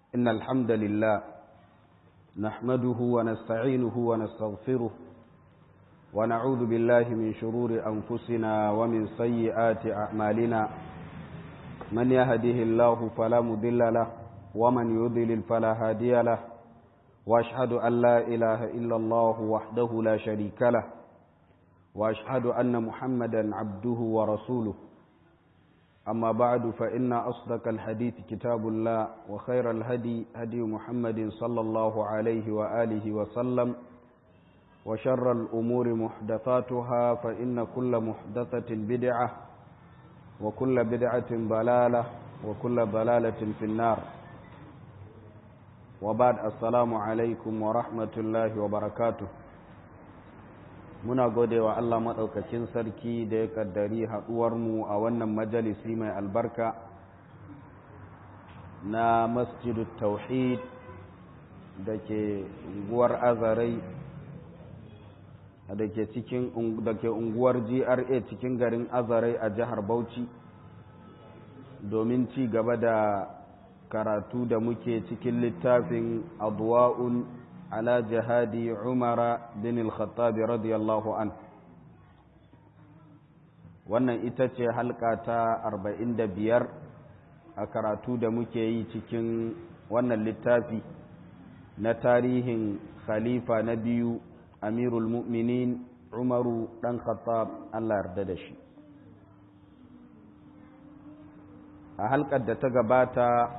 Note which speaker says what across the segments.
Speaker 1: إن الحمد لله نحمده ونستعينه ونستغفره ونعوذ بالله من شرور أنفسنا ومن سيئات أعمالنا من يهده الله فلا مضل له ومن يضلل فلا هادي له وأشهد أن لا إله إلا الله وحده لا شريك له وأشهد أن محمدا عبده ورسوله أما بعد فإن أصدق الحديث كتاب الله وخير الهدي هدي محمد صلى الله عليه وآله وسلم وشر الأمور محدثاتها فإن كل محدثة بدعة وكل بدعة ضلالة وكل ضلالة في النار وبعد السلام عليكم ورحمة الله وبركاته muna gode wa Allah maɗaukakin sarki da ya ƙaddari haɗuwarmu a wannan majalisi mai albarka na masjidu tauhid da ke unguwar azarai da ke cikin da ke unguwar GRA cikin garin azarai a jihar Bauchi domin ci gaba da karatu da muke cikin littafin adwa'un على جهاد عمر بن الخطاب رضي الله عنه wannan ita ce halka ta arba'in da biyar a karatu da muke yi cikin wannan littafi na tarihin khalifa na biyu amirul mu'minin umaru ɗan khattab allah yarda da shi a halkar da ta gabata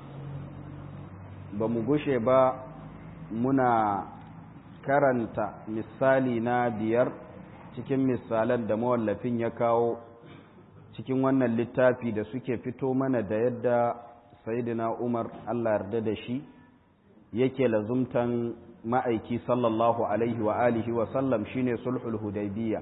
Speaker 1: ba mu gushe ba muna karanta misali na biyar cikin misalan da mawallafin ya kawo cikin wannan littafi da suke fito mana da yadda sayidina umar allah yarda da shi yake lazumtan ma'aiki sallallahu alaihi wa alihi wa sallam shine sulhul hudaybiya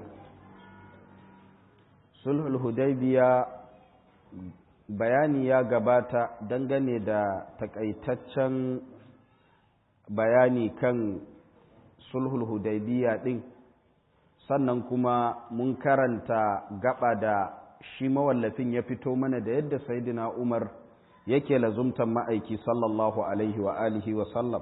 Speaker 1: sulhul hudaybiya bayani ya gabata dangane da takaitaccen bayani kan sulhul hudaybiya din sannan kuma mun karanta gaba da shi mawallafin ya fito mana da yadda saidina umar yake lazumtan ma'aiki sallallahu alaihi wa alihi wa sallam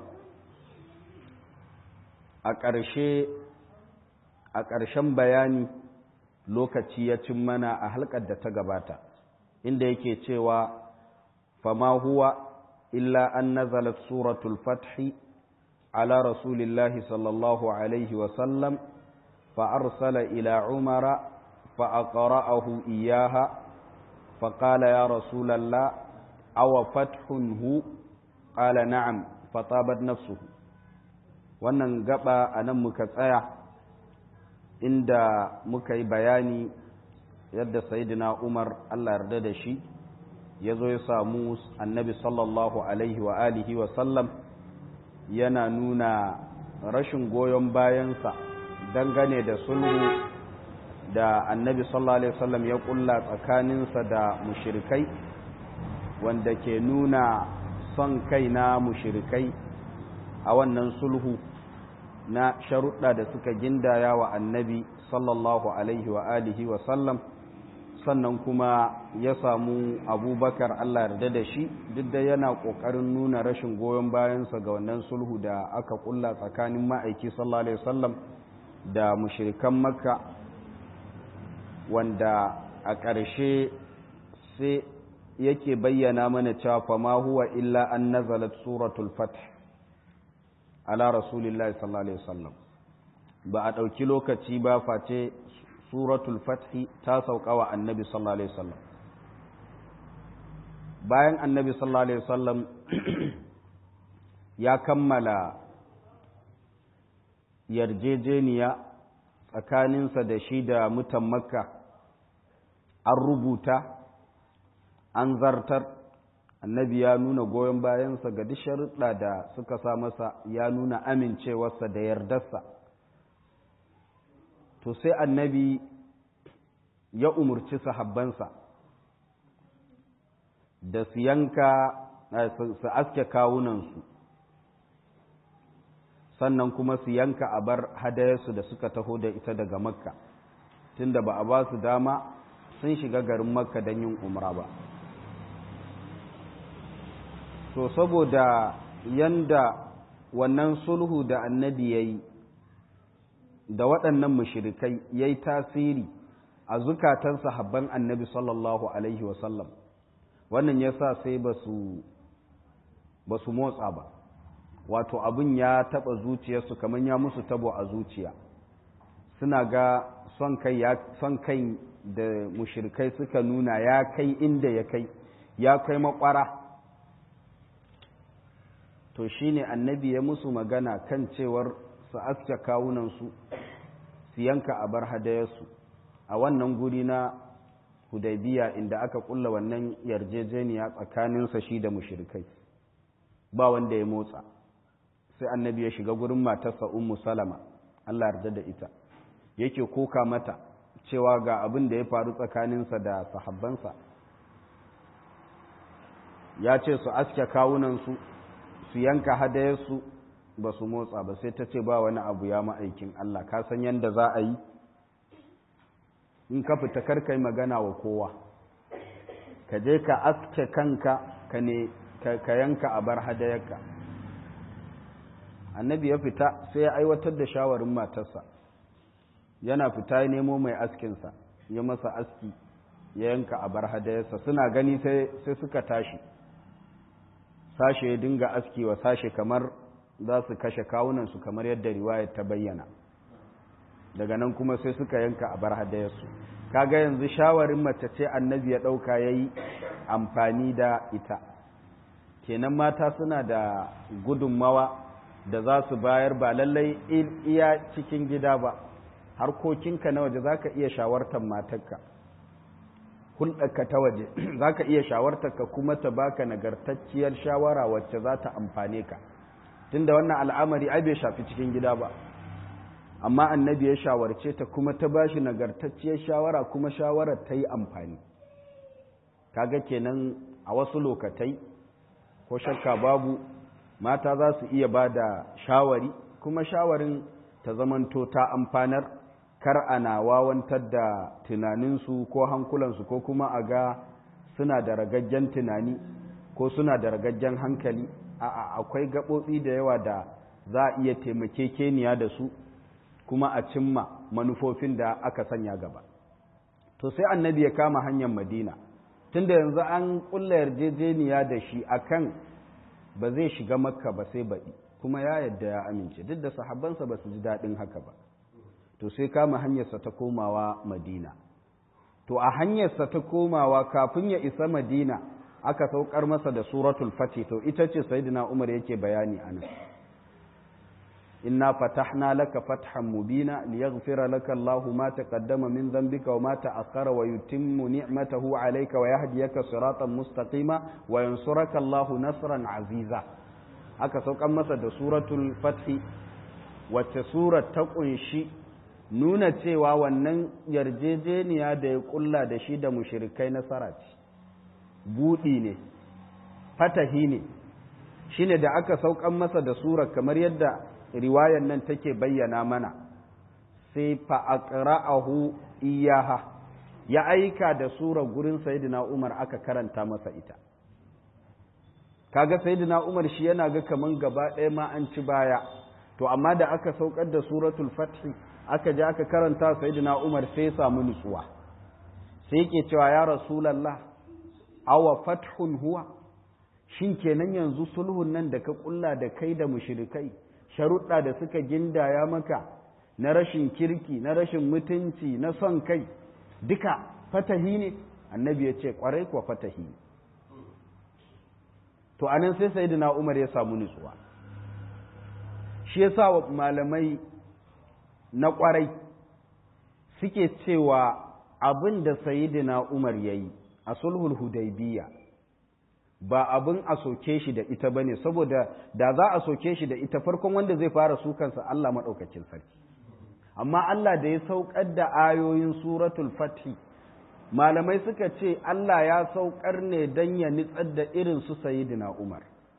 Speaker 1: a ƙarshe a ƙarshen bayani lokaci ya cin mana a halkar da ta gabata inda yake cewa fama huwa illa an nazalat suratul fathi على رسول الله صلى الله عليه وسلم فأرسل إلى عمر فأقرأه إياها فقال يا رسول الله أو فتح هو قال نعم فطابت نفسه wannan gaba a nan muka tsaya inda muka yi bayani yadda sayidina umar allah yarda da shi ya zo ya samu annabi sallallahu alaihi wa alihi wa sallam yana nuna rashin goyon bayansa dangane da sulhu da annabi sallallahu alaihi wasallam ya kulla tsakaninsa da mushirikai wanda ke nuna son kai na mushirikai a wannan sulhu na sharuɗa da suka gindaya wa annabi sallallahu alaihi wa alihi wa sallam sannan kuma ya samu abubakar Allah yarda da shi duk da yana ƙoƙarin nuna rashin goyon bayansa ga wannan sulhu da aka ƙulla tsakanin ma'aiki sallallahu alaihi wasallam da mushirikan makka wanda a ƙarshe sai yake bayyana mana cewa fa ma huwa illa an nazalat suratul fath ala rasulillahi sallallahu alaihi wasallam ba a ɗauki lokaci ba face suratul fathi ta sauka wa annabi sallallahu alaihi wasallam bayan annabi sallallahu alaihi wasallam ya kammala yarjejeniya tsakaninsa da shi da mutan makka an rubuta an zartar annabi ya nuna goyon bayansa ga duk sharuɗa da suka sa masa ya nuna amincewarsa da yardarsa to sai annabi ya umurci sahabbansa da su yanka su aske kawunansu sannan kuma su yanka a bar hadayarsu da suka taho da ita daga makka tunda ba a ba su dama sun shiga garin makka don yin umra ba to saboda yanda wannan sulhu da annabi ya yi da waɗannan mushirikai ya yi tasiri a zukatan sahabban annabi sallallahu alaihi wasallam wannan ya sa sai ba su motsa ba wato abin ya taɓa zuciyarsu kamar ya musu tabo a zuciya suna ga son kai son kai da mushirikai suka nuna ya kai inda ya kai ya kai makwara to shine annabi ya musu magana kan cewar su aske kawunansu su yanka a bar hadayarsu a wannan guri na hudaybiya inda aka kulla wannan yarjejeniya tsakaninsa shi da mushirikai ba wanda ya motsa sai annabi ya shiga gurin matarsa ummu salama Allah yarda da ita yake koka mata cewa ga abin da ya faru tsakaninsa da sahabbansa ya ce su aske kawunansu su yanka hadayarsu ba su motsa ba sai ta ce ba wani abu ya ma'aikin Allah ka san yadda za a yi in ka fita karkai magana wa kowa ka je ka aske kanka ka ne ka yanka a bar hadayarka annabi ya fita sai ya aiwatar da shawarin matarsa yana fita ya nemo mai askinsa ya masa aski ya yanka a bar hadayarsa suna gani sai suka tashi sashe ya dinga aski wa sashe kamar za su kashe kawunansu kamar yadda riwayar ta bayyana daga nan kuma sai suka yanka a bar hadayarsu kaga yanzu shawarin mace ce annabi ya ɗauka ya yi amfani da ita kenan mata suna da gudunmawa da za su bayar ba lallai iya cikin gida ba harkokinka na waje za ka iya shawartar matarka hulɗarka ta waje za ka iya shawartarka kuma ta baka nagartacciyar shawara wacce za ta amfane ka tunda wannan al'amari ai bai shafi cikin gida ba amma annabi ya shawarce ta kuma ta ba shi nagartacciyar shawara kuma shawarar ta yi amfani kaga kenan a wasu lokatai ko shakka babu mata za su iya ba da shawari kuma shawarin ta zamanto ta amfanar kar ana wawantar da tunaninsu ko hankulansu ko kuma a ga suna da ragaggen tunani ko suna da ragaggen hankali a akwai gaɓoɓi da yawa da za a iya taimakekeniya da su kuma a cimma manufofin da aka sanya gaba to sai annabi ya kama hanyar madina tunda yanzu an ƙulla yarjejeniya da shi akan ba zai shiga makka ba sai baɗi kuma ya yadda ya amince duk da sahabbansa ba su ji daɗin haka ba to sai kama hanyarsa ta komawa madina to a hanyarsa ta komawa kafin ya isa madina aka saukar masa da suratul fati to ita ce sayyidina umar yake bayani anan inna fatahna laka fathan mubina liyaghfira laka Allahu ma taqaddama min dhanbika wa ma ta'akhkhara wa yutimmu ni'matahu 'alayka wa yahdiyaka siratan mustaqima wa yansuraka Allahu nasran 'aziza aka saukan masa da suratul fathi wacce surar ta kunshi nuna cewa wannan yarjejeniya da ya kulla da shi da mushrikai nasara ce budi ne fatahi ne shine da aka saukan masa da surar kamar yadda riwayar nan take bayyana mana sai fa'aqra'ahu iyaha ya aika da surar gurin sayyidina Umar aka karanta masa ita kaga sayyidina Umar shi yana ga kaman gaba ɗaya ma an ci baya to amma da aka saukar da suratul fath aka je aka karanta sayyidina Umar sai ya samu nutsuwa sai yake cewa ya rasulullah awa fathun huwa shin kenan yanzu sulhun nan da ka kulla da kai da mushrikai sharuɗa da suka gindaya maka na rashin kirki na rashin mutunci na son kai duka fatahi ne annabi ya ce ƙwarai kuwa fatahi ne to anan sai sayyidina umar ya samu nutsuwa shi ya sa malamai na ƙwarai suke cewa abin da sayyidina umar ya yi a sulhul hudaybiya ba abin a soke shi da ita bane saboda da za a soke shi da ita farkon wanda zai fara sukansa Allah maɗaukakin sarki amma Allah da ya saukar da ayoyin suratul fathi malamai suka ce Allah ya saukar ne don ya nitsar da irin su sayidina Umar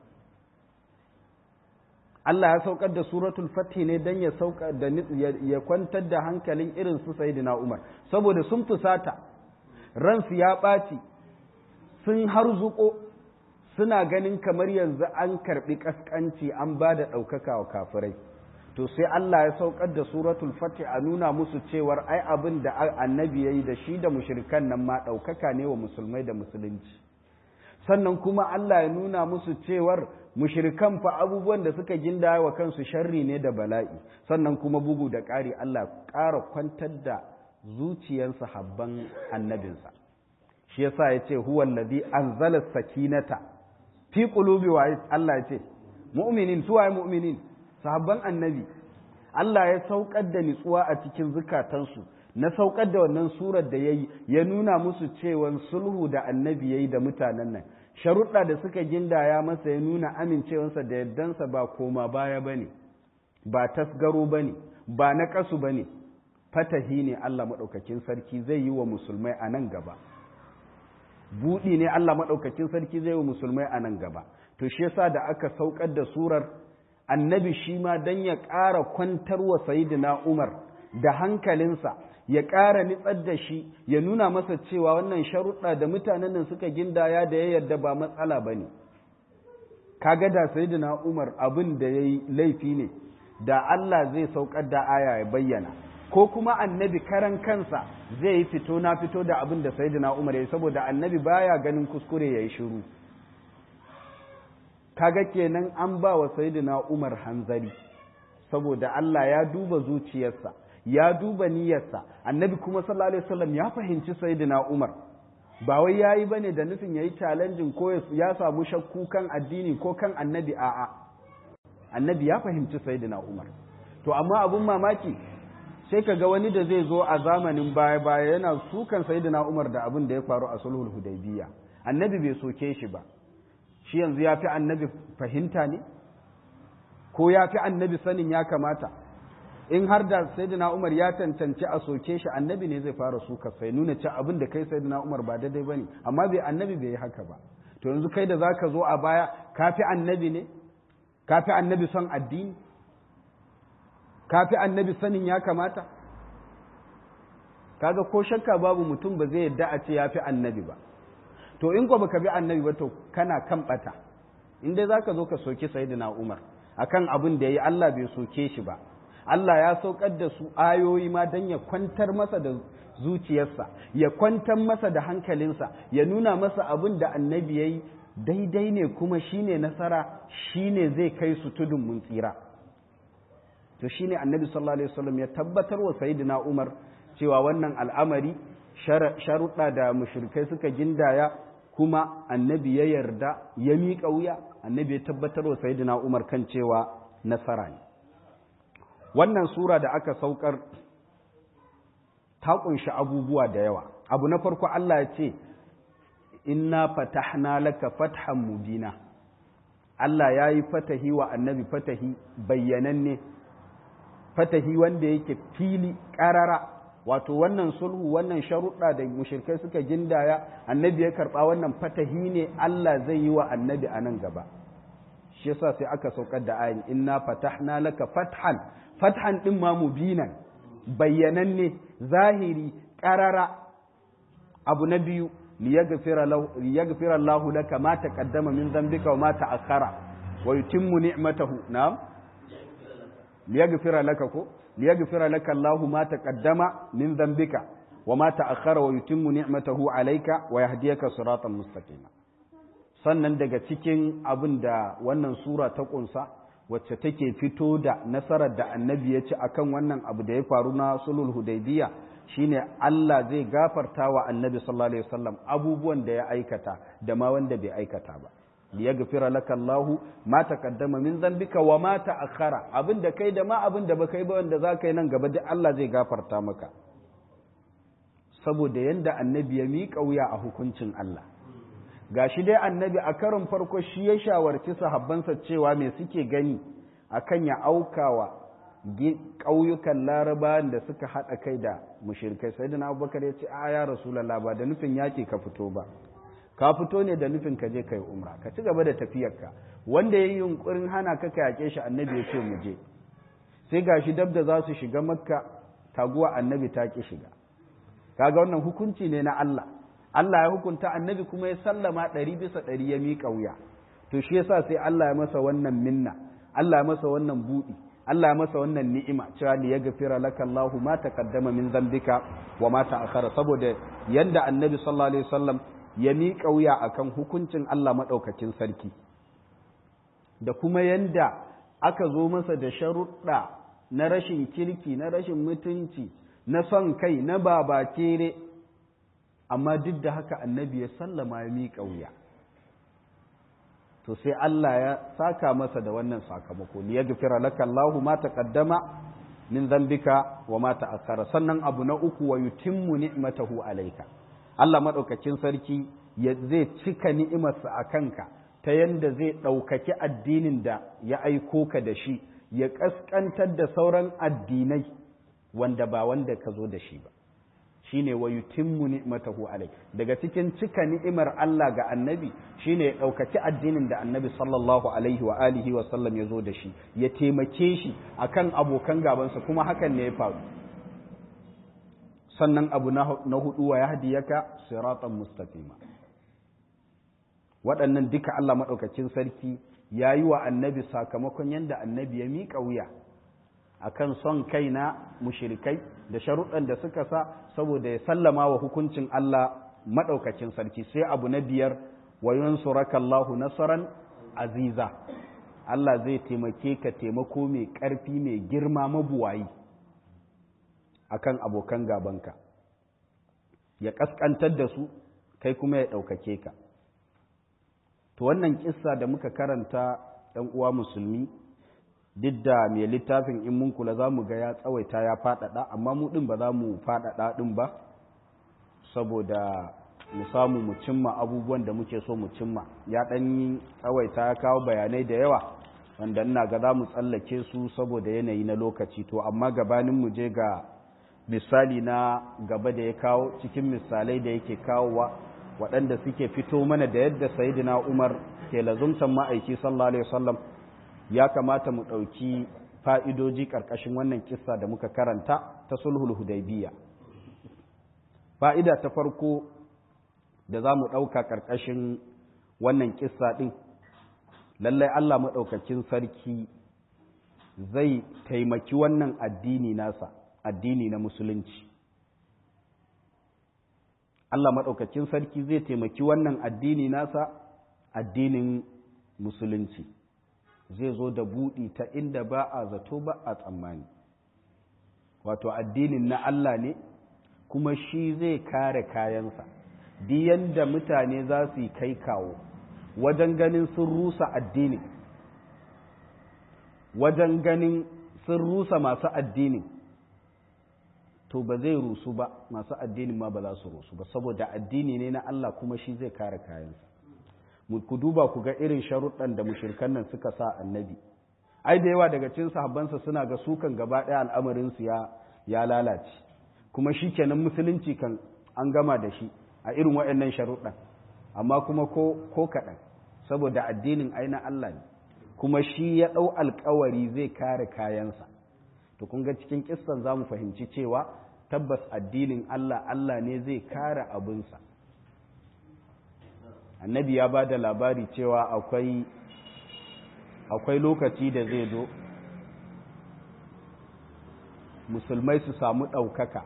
Speaker 1: Allah ya saukar da suratul fathi ne don ya saukar da ya kwantar da hankalin irin su sayidina Umar saboda sun fusata ransu ya ɓaci sun harzuko suna ganin kamar yanzu an karɓi ƙasƙanci an ba da ɗaukaka wa kafirai to sai Allah ya saukar da suratul fatih a nuna musu cewar ai abin da annabi ya yi da shi da mushrikan nan ma ɗaukaka ne wa musulmai da musulunci sannan kuma Allah ya nuna musu cewar mushrikan fa abubuwan da suka ginda wa kansu sharri ne da bala'i sannan kuma bugu da ƙari Allah ƙara kwantar da zuciyar sahabban annabinsa shi yasa ya ce huwa allazi anzala sakinata fi qulubi wa Allah ya ce mu'minin suwaye mu'minin sahabban annabi Allah ya saukar da nitsuwa a cikin zukatansu na saukar da wannan surar da yayi ya nuna musu cewa sulhu da annabi yayi da mutanen nan sharuɗa da suka gindaya masa ya nuna amincewarsa da yardansa ba koma baya bane ba tasgaro bane ba na kasu bane fatahi ne Allah madaukakin sarki zai yi wa musulmai a nan gaba buɗi ne Allah madaukakin sarki zai yi wa musulmai a nan gaba to shi yasa da aka saukar da surar annabi shi ma dan ya ƙara kwantar wa sayyidina Umar da hankalinsa ya ƙara nitsar da shi ya nuna masa cewa wannan sharuɗa da mutanen nan suka gindaya da ya yarda ba matsala ba ne kaga da sayyidina umar abin da ya yi laifi ne da Allah zai saukar da aya ya bayyana ko kuma annabi karan kansa zai yi fito na fito da abin da sayyidina umar ya yi saboda annabi baya ganin kuskure ya yi shiru kaga kenan an ba wa sayyidina umar hanzari saboda Allah ya duba zuciyarsa ya duba niyyarsa annabi kuma sallallahu alaihi wasallam ya fahimci sayyidina Umar ba wai yayi bane da nufin yayi challenging ko ya samu shakku kan addini ko kan annabi a'a annabi ya fahimci sayyidina Umar to amma abun mamaki sai kaga wani da zai zo a zamanin baya baya yana sukan sayyidina Umar da abin da ya faru a sulhul hudaybiya annabi bai soke shi ba shi yanzu ya fi annabi fahimta ne ko ya fi annabi sanin ya kamata in har da sayyidina Umar ya cancanci a soke shi annabi ne zai fara suka sai nuna ci abin da kai sayyidina Umar ba daidai bane amma bai annabi bai yi haka ba to yanzu kai da zaka zo a baya kafi annabi ne kafi annabi son addini kafi annabi sanin ya kamata kaga ko shakka babu mutum ba zai yadda a ce ya fi annabi ba to in ko baka bi annabi ba to kana kan bata in dai zaka zo ka soki sayyidina Umar akan abin da yayi Allah bai soke shi ba Allah ya saukar da su ayoyi ma don ya kwantar masa da zuciyarsa ya kwantar masa da hankalinsa ya nuna masa abin da annabi ya yi daidai ne kuma shine nasara shine zai kai su tudun mun tsira to shine annabi sallallahu alaihi wasallam ya tabbatar wa sayyidina Umar cewa wannan al'amari sharuɗa da mushrikai suka gindaya kuma annabi ya yarda ya miƙa wuya annabi ya tabbatar wa sayyidina Umar kan cewa nasara ne wannan sura da aka saukar ta kunshi abubuwa da yawa abu na farko Allah ya ce inna fatahna laka fathan mubina Allah ya yi fatahi wa annabi fatahi bayyananne fatahi wanda yake fili ƙarara wato wannan sulhu wannan sharuɗa da mushirkai suka gindaya annabi ya karɓa wannan fatahi ne Allah zai yi wa annabi a nan gaba shi yasa sai aka saukar da ayin inna fatahna laka fathan fathan ɗin ma mubinan bayyananne zahiri ƙarara abu na biyu liyaghfira Allahu laka ma taqaddama min dhanbika wa ma ta'akhkhara wa yutimmu ni'matahu na'am liyaghfira laka ko liyaghfira laka Allahu ma taqaddama min dhanbika wa ma ta'akhkhara wa yutimmu ni'matahu alayka wa yahdiyaka siratan mustaqima sannan daga cikin abin da wannan sura ta kunsa wacce take fito da nasarar da annabi ya ci akan wannan abu da ya faru na sulhul hudaybiya shine Allah zai gafarta wa annabi sallallahu alaihi wasallam abubuwan da ya aikata da ma wanda bai aikata ba liyaghfira laka Allahu ma taqaddama min dhanbika wa ma ta'akhkhara abin da kai da ma abin da baka yi ba wanda zaka yi nan gaba duk Allah zai gafarta maka saboda yanda annabi ya miƙa wuya a hukuncin Allah ga shi dai annabi a karin farko shi ya shawarci sahabbansa cewa me suke gani akan ya aukawa ƙauyukan larabawan da suka haɗa kai da mushirkai sai da abubakar ya ce a ya rasulallah ba da nufin yaƙi ka fito ba ka fito ne da nufin ka je kai umra ka ci gaba da tafiyarka wanda ya yi yunkurin hana ka ka yaƙe shi annabi ya ce mu je sai ga shi dab da za su shiga makka taguwa annabi ta ƙi shiga kaga wannan hukunci ne na Allah Allah ya hukunta annabi kuma ya sallama ɗari bisa ɗari ya miƙa wuya to shi yasa sai Allah ya masa wannan minna Allah ya masa wannan buɗi Allah ya masa wannan ni'ima cewa li yaghfira laka Allahu ma taqaddama min dhanbika wa ma ta'akhkhara saboda yanda annabi sallallahu alaihi wasallam ya miƙa wuya akan hukuncin Allah madaukakin sarki da kuma yanda aka zo masa da sharuɗa na rashin kirki na rashin mutunci na son kai na babakere amma duk da haka annabi ya sallama ya miƙa wuya to sai Allah ya saka masa da wannan sakamako li yaghfira laka Allahu ma taqaddama min dhanbika wa ma ta'akhkhara sannan abu na uku wa yutimmu ni'matahu alayka Allah madaukakin sarki ya zai cika ni'imarsa a kanka ta yanda zai ɗaukaki addinin da ya aiko ka da shi ya ƙasƙantar da sauran addinai wanda ba wanda ka zo da shi ba shine wa yutimmu ni'matahu alayk daga cikin cika ni'imar Allah ga annabi shine ya ɗaukaki addinin da annabi sallallahu alaihi wa alihi wa sallam ya zo da shi ya taimake shi akan abokan gabansa kuma hakan ne ya faru sannan abu na hudu wa yahdiyaka siratan mustaqima waɗannan duka Allah maɗaukacin sarki ya yi wa annabi sakamakon yadda annabi ya miƙa wuya akan son kai na mushirikai da sharuɗan da suka sa saboda ya sallama wa hukuncin Allah maɗaukacin sarki sai abu na biyar wa yansuraka Allahu nasaran aziza Allah zai taimake ka taimako mai ƙarfi mai girma mabuwayi akan abokan gabanka ya ƙasƙantar da su kai kuma ya ɗaukake ka to wannan kissa da muka karanta ɗan uwa musulmi duk da mai littafin in mun kula za mu ga ya tsawaita ya faɗaɗa amma mu ɗin ba za mu faɗaɗa ɗin ba saboda mu samu mu cimma abubuwan da muke so mu cimma ya ɗan yi tsawaita ya kawo bayanai da yawa wanda ina ga za mu tsallake su saboda yanayi na lokaci to amma gabanin mu je ga misali na gaba da ya kawo cikin misalai da yake kawowa waɗanda suke fito mana da yadda sayidina umar ke lazumtan ma'aiki sallallahu alaihi wasallam ya kamata mu ɗauki fa'idoji ƙarƙashin wannan kissa da muka karanta ta sulhul hudaybiya fa'ida ta farko da za mu ɗauka ƙarƙashin wannan kissa ɗin lallai allah maɗaukakin sarki zai taimaki wannan addini nasa addini na musulunci Allah maɗaukakin sarki zai taimaki wannan addini nasa addinin musulunci zai zo da buɗi ta inda ba a zato ba a tsammani wato addinin na Allah ne kuma shi zai kare kayansa diyan da mutane za su yi kai kawo wajen ganin sun rusa addinin wajen ganin sun rusa masu addinin to ba zai rusu ba masu addinin ma ba za su rusu ba saboda addini ne na Allah kuma shi zai kare kayansa ku duba ku ga irin sharuɗan da mushirkan nan suka sa annabi ai da yawa daga cikin sahabbansa suna ga sukan gaba ɗaya al'amarinsu ya ya lalace kuma shi kenan musulunci kan an gama da shi a irin waɗannan sharuɗan amma kuma ko ko kaɗan saboda addinin ai na Allah ne kuma shi ya ɗau alkawari zai kare kayansa to kun ga cikin kissan za mu fahimci cewa tabbas addinin Allah Allah ne zai kare abinsa annabi ya ba da labari cewa akwai akwai lokaci da zai zo musulmai su samu ɗaukaka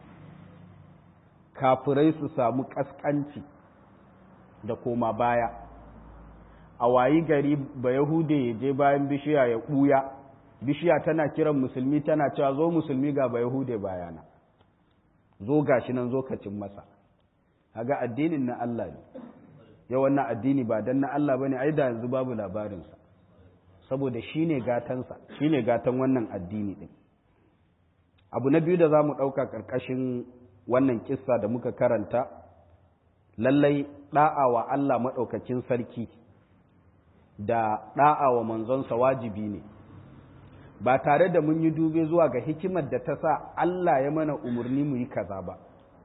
Speaker 1: kafirai su samu ƙasƙanci da koma baya a wayi gari ba yahude ya je bayan bishiya ya ɓuya bishiya tana kiran musulmi tana cewa zo musulmi ga ba yahude bayana zo gashi nan zo kacin masa haga addinin na Allah ne yau wannan addini ba dan na Allah bane ai da yanzu babu labarinsa saboda shine gatansa shine gatan wannan addini din abu na biyu da zamu dauka karkashin wannan kissa da muka karanta lallai da'a wa Allah madaukakin sarki da da'a wa manzonsa wajibi ne ba tare da mun yi dube zuwa ga hikimar da ta sa Allah ya mana umarni mu yi kaza ba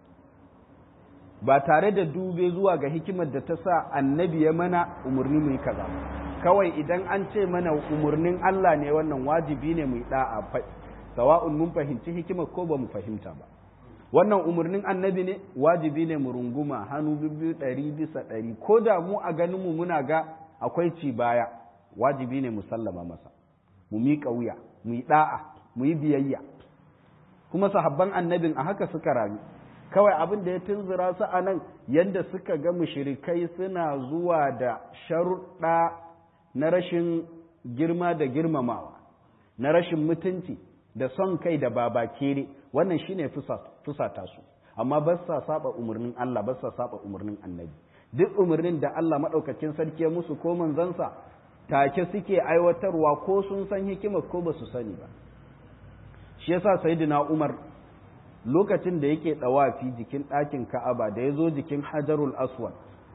Speaker 1: ba tare da dube zuwa ga hikimar da ta sa annabi ya mana umarni mu yi kaza kawai idan an ce mana umarnin Allah ne wannan wajibi ne mu yi da'a sawa'un mun fahimci hikimar ko ba mu fahimta ba wannan umarnin annabi ne wajibi ne mu runguma hannu biyu ɗari bisa ɗari ko da mu a ganinmu muna ga akwai ci baya wajibi ne mu sallama masa mu miƙa wuya mu yi ɗa'a mu yi biyayya kuma sahabban annabin a haka suka rami kawai abin da ya tunzura su a nan yadda suka ga mushrikai suna zuwa da sharuɗa na rashin girma da girmamawa na rashin mutunci da son kai da babakere wannan shine fusata su amma ba sa saba umarnin Allah ba sa saba umarnin annabi duk umarnin da Allah maɗaukakin sarki ya musu ko manzansa take suke aiwatarwa ko sun san hikima ko ba su sani ba shi yasa sayyidina Umar lokacin da yake dawafi jikin ɗakin Ka'aba da yazo jikin Hajarul Aswad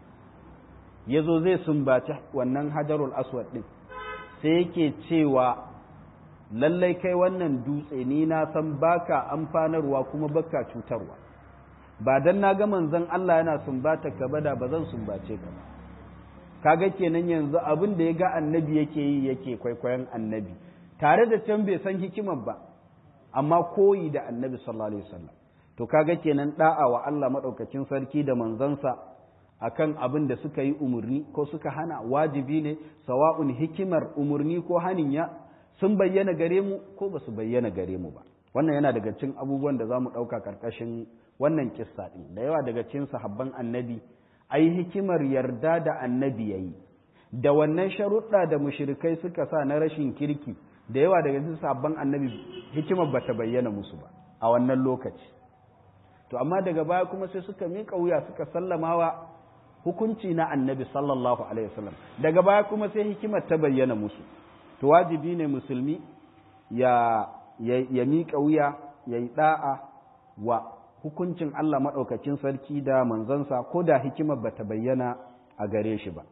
Speaker 1: yazo zai sumbaci wannan Hajarul Aswad din sai yake cewa lallai kai wannan dutse ni na san baka amfanarwa kuma baka cutarwa ba dan na ga manzon Allah yana sumbata ka bada ba zan sumbace ka ba kaga kenan yanzu abin da ya ga annabi yake yi yake kwaikwayon annabi tare da can bai san hikimar ba amma koyi da annabi sallallahu alaihi wasallam to kaga kenan da'a wa Allah madaukakin sarki da manzansa akan abin da suka yi umurni ko suka hana wajibi ne sawa'un hikimar umurni ko hanin ya sun bayyana gare mu ko ba su bayyana gare mu ba wannan yana daga cikin abubuwan da za mu ɗauka ƙarƙashin wannan kissa ɗin da yawa daga cikin sahabban annabi ai hikimar yarda da annabi ya yi da wannan sharuɗa da mushrikai suka sa na rashin kirki da yawa daga cikin sahabban annabi hikimar ba ta bayyana musu ba a wannan lokaci to amma daga baya kuma sai suka miƙa wuya suka sallamawa hukunci na annabi sallallahu alaihi wasallam daga baya kuma sai hikimar ta bayyana musu to wajibi ne musulmi ya ya miƙa wuya ya yi ɗa'a wa hukuncin Allah maɗaukacin sarki da manzansa ko da hikimar ba ta bayyana a gare shi ba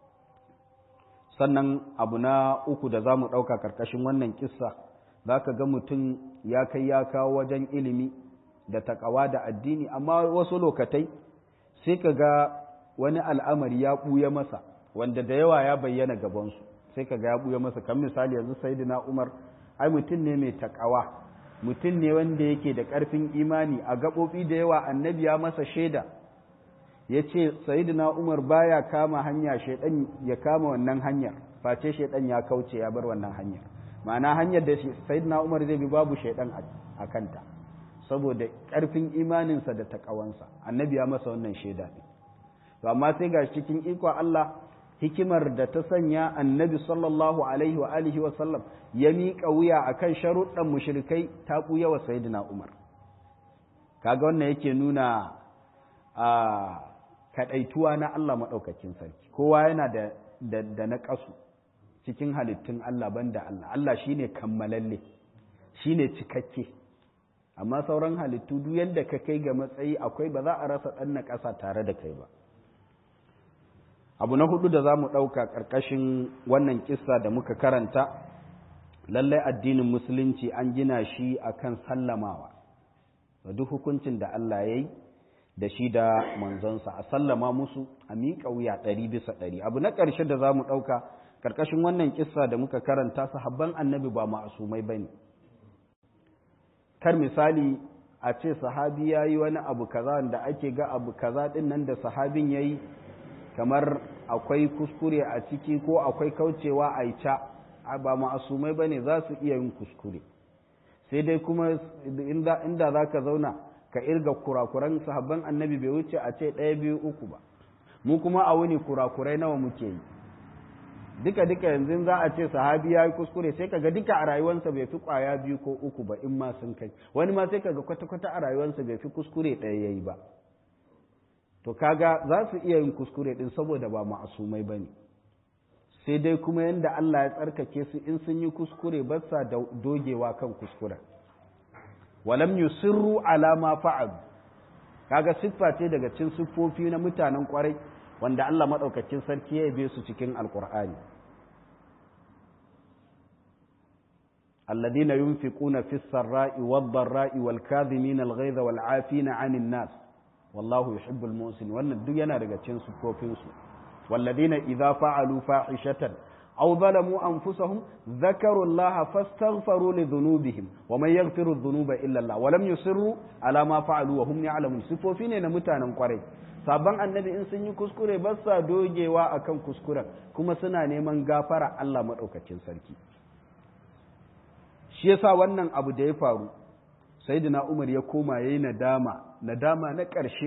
Speaker 1: sannan abu na uku da za mu ɗauka ƙarƙashin wannan kissa za ka ga mutum ya kai ya kawo wajen ilimi da taƙawa da addini amma wasu lokatai sai ka ga wani al'amari ya ɓuya masa wanda da yawa ya bayyana gabansu sai ka ga ya ɓuya masa kan misali yanzu saidina umar ai mutum ne mai takawa mutum ne wanda yake da ƙarfin imani a gaɓoɓi da yawa annabi ya masa shaida ya ce sayidina umar baya kama hanya shaidan ya kama wannan hanyar face shaidan ya kauce ya bar wannan hanyar ma'ana hanyar da sayidina umar zai bi babu shaidan a kanta saboda ƙarfin imaninsa da takawansa annabi ya masa wannan shaida ne to amma sai ga cikin iko Allah hikimar da ta sanya annabi sallallahu alaihi wa alihi wa sallam ya miƙa wuya akan sharuɗan mushrikai ta ɓuya wa sayyidina Umar kaga wannan yake nuna a kaɗaituwa na Allah maɗaukakin sarki kowa yana da da, da na ƙasu cikin halittun Allah banda Allah Allah shine kammalalle shine cikakke amma sauran halittu duk yadda ka kai ga matsayi akwai ba za a rasa ɗan na ƙasa tare da kai ba abu na hudu da za mu ɗauka ƙarƙashin wannan kissa da muka karanta lallai addinin musulunci an gina shi akan sallamawa da duk hukuncin da Allah ya yi da shi da manzonsa a sallama musu a miƙa wuya ɗari bisa ɗari abu na ƙarshe da za mu ɗauka ƙarƙashin wannan kissa da muka karanta sahabban annabi ba ma'asumai ba ne kar misali a ce sahabi ya yi wani abu kaza da ake ga abu kaza ɗin nan da sahabin ya yi kamar akwai kuskure a ciki ko akwai kaucewa a ca ba ma'asumai ba ne za su iya yin kuskure sai dai kuma inda za ka zauna ka irga kurakuran sahabban annabi bai wuce a ce ɗaya biyu uku ba mu kuma a wuni kurakurai nawa muke yi duka duka yanzu za a ce sahabi ya yi kuskure sai kaga duka a rayuwarsa bai fi kwaya biyu ko uku ba in ma sun kai wani ma sai kaga kwata-kwata a rayuwarsa bai fi kuskure ɗaya ya yi ba to kaga za su iya yin kuskure din saboda ba ma'asumai ba ne sai dai kuma yadda Allah ya tsarkake su in sun yi kuskure ba sa dogewa kan kuskuren walam yusirru ala ma fa'al kaga siffa ce daga cikin siffofi na mutanen kwarai wanda Allah madaukakin sarki ya yabe su cikin alqur'ani alladhina yunfiquna fis sarra'i wad dharra'i wal kadhimina al ghayza wal 'afina 'anil nas wallahu yuhibbul muhsin wannan duk yana daga cikin sufofin su walladina idza fa'alu fahishatan aw zalamu anfusahum dhakaru Allah fastaghfaru li dhunubihim wa man yaghfiru dhunuba illa Allah wa lam yusirru ala ma fa'alu wa hum ya'lamun sifofi ne na mutanen kwarai sabon annabi in sun yi kuskure ba sa dogewa akan kuskuren kuma suna neman gafara Allah madaukakin sarki shi yasa wannan abu da ya faru sayyidina Umar ya koma yayi nadama nadama na ƙarshe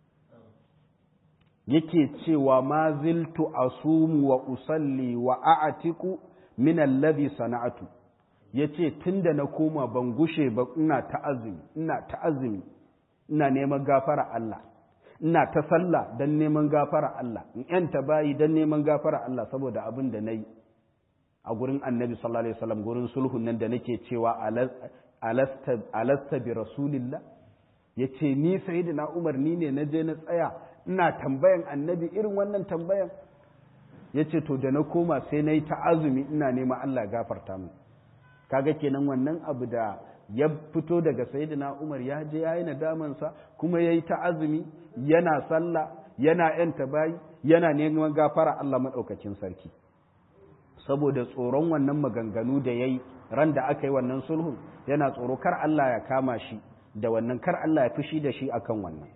Speaker 1: yake cewa ma ziltu asumu wa usalli wa a'atiku min alladhi sana'atu yace tunda na koma ban gushe ba ina ta azumi ina ta azumi ina neman gafara Allah ina ta sallah dan neman gafara Allah in yanta bayi dan neman gafara Allah saboda abin da nayi a gurin Annabi sallallahu alaihi wasallam gurin sulhun nan da nake cewa alasta alasta bi rasulillah yace ni sayyidina Umar ni ne naje na tsaya ina tambayan annabi irin wannan tambayan ya ce to da na koma sai na yi ta azumi ina nema Allah gafarta mu kaga kenan wannan abu da ya fito daga sayyidina Umar ya je yayi nadamansa kuma yayi ta azumi yana sallah yana yanta bayi yana neman gafara Allah madaukakin sarki saboda tsoron wannan maganganu da yayi ran da aka yi wannan sulhun yana tsoro kar Allah ya kama shi da wannan kar Allah ya fushi da shi akan wannan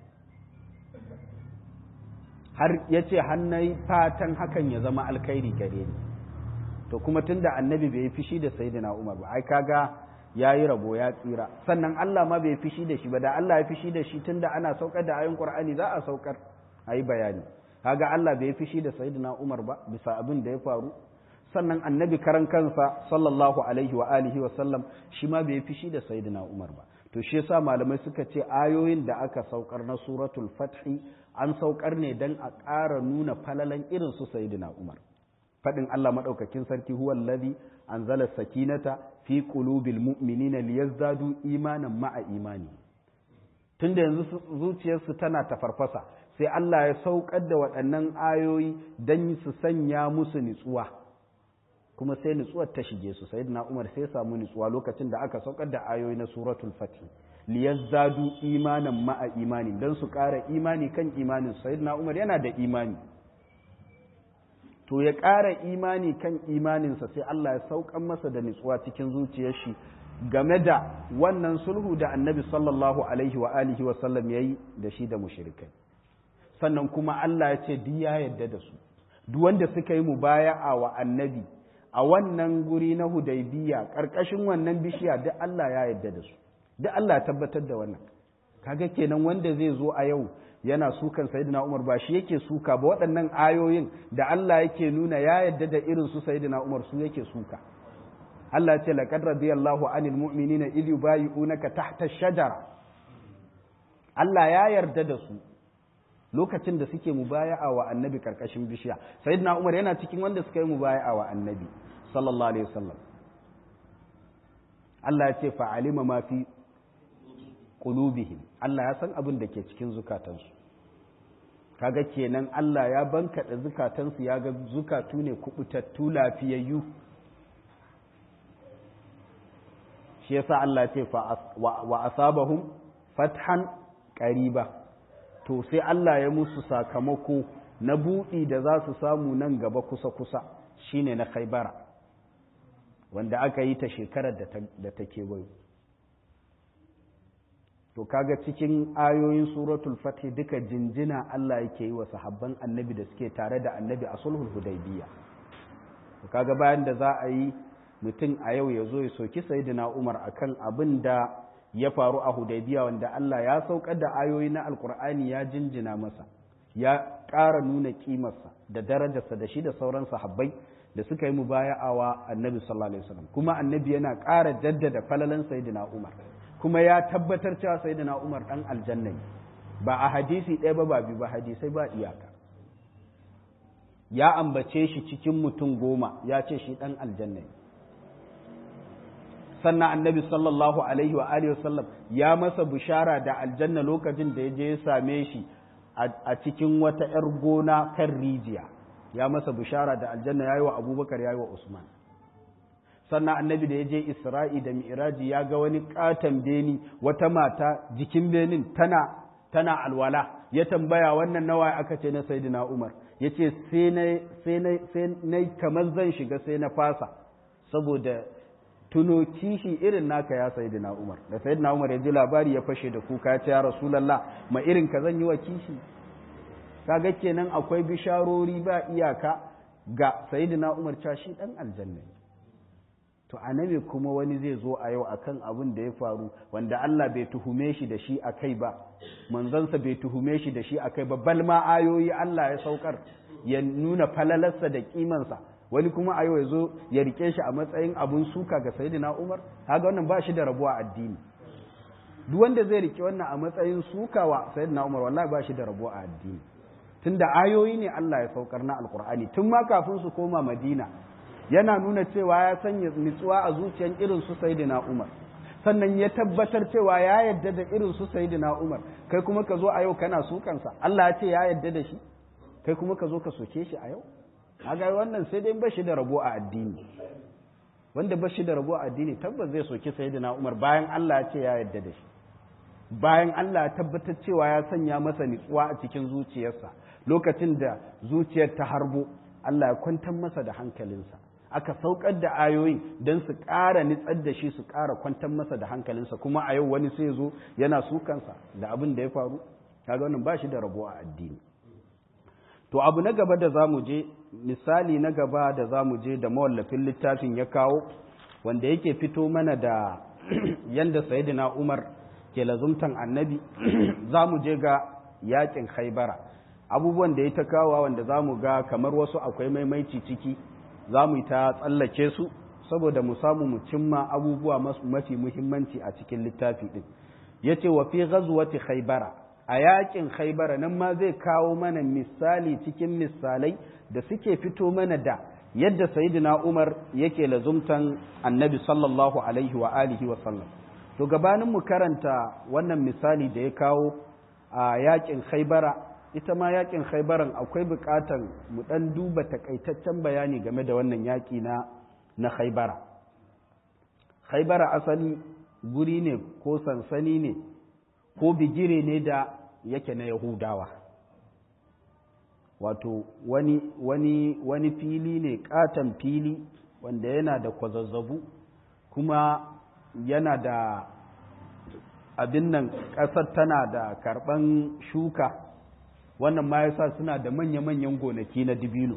Speaker 1: har ya ce hannai fatan hakan ya zama alkhairi gare ni to kuma tunda annabi bai fishi da sayyidina Umar ba ai kaga yayi rabo ya tsira sannan Allah ma bai fishi da shi ba da Allah ya fishi da shi tunda ana saukar da ayoyin Qur'ani za a saukar ayi bayani kaga Allah bai fishi da sayyidina Umar ba bisa abin da ya faru sannan annabi karan kansa sallallahu alaihi wa alihi wa sallam shi ma bai fishi da sayyidina Umar ba to shi yasa malamai suka ce ayoyin da aka saukar na suratul fathi an saukar ne dan a ƙara nuna falalan irin su sayyidina Umar fadin Allah madaukakin sarki huwa allazi anzala sakinata fi qulubil mu'minina liyazdadu imanan ma'a imani tunda yanzu zuciyarsu tana tafarfasa sai Allah ya saukar da waɗannan ayoyi dan su sanya musu nitsuwa kuma sai nutsuwar ta shige su sayyidina Umar sai samu nutsuwa lokacin da aka saukar da ayoyi na suratul fatih liyazzadu imanan ma'a imani dan su ƙara imani kan imanin sayyidina Umar yana da imani to ya ƙara imani kan imaninsa sai Allah ya saukan masa da nutsuwa cikin zuciyar shi game da wannan sulhu da annabi sallallahu alaihi wa alihi wa sallam yayi da shi da mushrikai sannan kuma Allah ya ce duk ya yarda da su duk wanda suka yi mubaya'a wa annabi a wannan guri na hudaybiya karkashin wannan bishiya duk Allah ya yarda da su duk Allah ya tabbatar da wannan kaga kenan wanda zai zo a yau yana sukan sayyidina Umar ba shi yake suka ba waɗannan ayoyin da Allah yake nuna ya yarda da irin su sayyidina Umar su yake suka Allah ya ce laqad radiyallahu anil mu'minina idh yubayyi'unaka tahta ash-shajara Allah ya yarda da su lokacin da suke mubaya'a wa annabi karkashin bishiya sayyidina Umar yana cikin wanda suka yi mubaya'a wa annabi sallallahu alaihi wasallam Allah ya ce fa'alima ma fi qulubihim Allah ya san abin da ke cikin zukatansu kaga kenan Allah ya bankaɗa zukatansu ya ga zukatu ne kubutattu lafiyayyu shi yasa Allah ce wa asabahum fathan qariba to sai Allah ya musu sakamako na buɗi da za su samu nan gaba kusa-kusa shine na khaibara wanda aka yi ta shekarar da ta kewayo to kaga cikin ayoyin suratul fatih duka jinjina Allah yake yi wa sahabban annabi da suke tare da annabi a sulhul hudaybiya to kaga bayan da za a yi mutum a yau ya zo ya soki sayyidina Umar akan abin da ya faru a hudaybiya wanda Allah ya saukar da ayoyi na alkur'ani ya jinjina masa ya ƙara nuna kimarsa da darajarsa da shi da sauran sahabbai da suka yi mubaya'awa annabi sallallahu alaihi wasallam kuma annabi yana ƙara jaddada falalan sayyidina Umar kuma ya tabbatar cewa sayyidina Umar dan aljanna ba a hadisi ɗaya ba ba biyu ba hadisai ba iyaka ya ambace shi cikin mutum goma ya ce shi dan aljanna sannan annabi sallallahu alaihi wa alihi wasallam ya masa bishara da aljanna lokacin da ya je ya same shi a cikin wata 'yar gona kan rijiya ya masa bishara da aljanna ya yi wa abubakar ya yi wa usman sannan annabi da ya je isra'i da mi'raji ya ga wani katon beni wata mata jikin benin tana tana alwala ya tambaya wannan nawa aka ce na sayyidina umar ya ce sai na kamar zan shiga sai na fasa saboda tuno kishi irin naka ya sayi na umar da sayi na umar ya ji labari ya fashe da kuka ya ce ya rasulallah ma irin ka zan yi wa kishi kaga kenan akwai bisharori ba iyaka ga sayi na umar cewa shi dan aljanna to annabi kuma wani zai zo a yau akan abin da ya faru wanda Allah bai tuhume shi da shi akai ba manzansa bai tuhume shi da shi akai ba bal ma ayoyi Allah ya saukar ya nuna falalarsa da kimansa wani kuma a yau ya zo ya rike shi a matsayin abun suka ga sayyidina Umar kaga wannan ba shi da rabuwa addini duk wanda zai rike wannan a matsayin suka wa sayyidina Umar wallahi ba shi da rabuwa a addini tunda ayoyi ne Allah ya saukar na alkur'ani tun ma kafin su koma Madina yana nuna cewa ya sanya nutsuwa a zuciyar irin su sayyidina Umar sannan ya tabbatar cewa ya yadda da irin su sayyidina Umar kai kuma ka zo a yau kana sukansa Allah ya ce ya yadda da shi kai kuma ka zo ka soke shi a yau kaga wannan sai dai bashi da rabo a addini wanda bashi da rabo a addini tabbas zai soki sayyidina Umar bayan Allah ya ce ya yadda da shi bayan Allah ya tabbatar cewa ya sanya masa nutsuwa a cikin zuciyarsa lokacin da zuciyar ta harbo Allah ya kwantar masa da hankalinsa aka saukar da ayoyin don su ƙara nitsar da shi su ƙara kwantar masa da hankalinsa kuma a yau wani sai zo yana sukansa da abin da ya faru kaga wannan ba shi da rabo a addini to abu na gaba da za mu je misali na gaba da za mu je da mawallafin littafin ya kawo wanda yake fito mana da yanda sayyidina umar ke lazumtan annabi za mu je ga yakin haibara abubuwan da ya ta kawo wanda za mu ga kamar wasu akwai maimaici ciki za mu yi ta tsallake su saboda mu samu mu cimma abubuwa mafi muhimmanci a cikin littafi ɗin ya ce wa fi gazuwati haibara a yakin haibara nan ma zai kawo mana misali cikin misalai da suke fito mana da yadda sayidina umar yake lazumtan annabi sallallahu alaihi wa alihi wa sallam to gabanin mu karanta wannan misali da ya kawo a yakin haibara ita ma yakin haibaran akwai bukatan mu dan duba takaitaccen bayani game da wannan yaki na na haibara haibara asali guri ne ko sansani ne ko bigire ne da yake na yahudawa wato wani wani wani fili ne katon fili wanda yana da kwazazzabu kuma yana da abin nan ƙasar tana da karɓan shuka wannan ma yasa suna da manya-manyan gonaki na dibino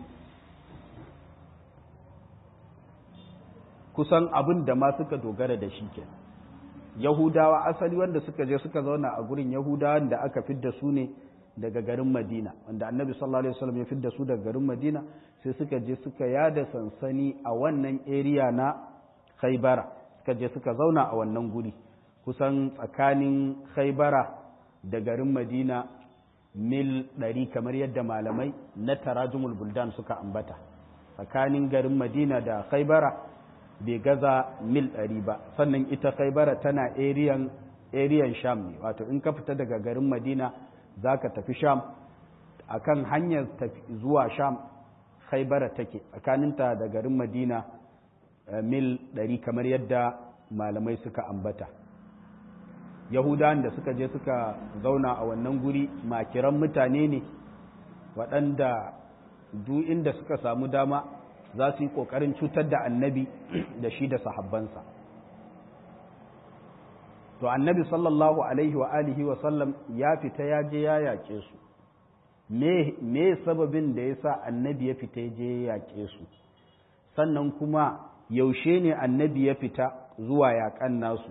Speaker 1: kusan abin da ma suka dogara da shi ke yahudawa asali wanda suka je suka zauna a gurin yahudawan da aka fidda su ne daga garin madina wanda annabi sallallahu alaihi wasallam ya fidda su daga garin madina sai suka je suka yada sansani a wannan area na khaibara suka je suka zauna a wannan guri kusan tsakanin khaibara da garin madina mil ɗari kamar yadda malamai na tarajumul buldan suka ambata tsakanin garin madina da khaibara bai gaza mil ɗari ba sannan ita khaibara tana eriyan eriyan sham ne wato in ka fita daga garin madina za ka tafi sham a kan hanyar zuwa sham khaibara take tsakaninta da garin madina mil ɗari kamar yadda malamai suka ambata yahudawan da suka je suka zauna a wannan guri makiran mutane ne waɗanda duk inda suka samu dama za su yi ƙoƙarin cutar da annabi da shi da sahabbansa to annabi sallallahu alaihi wa alihi wa sallam ya fita ya je ya yaƙe su me sababin da ya sa annabi ya fita ya je ya yaƙe su sannan kuma yaushe ne annabi ya fita zuwa yaƙan nasu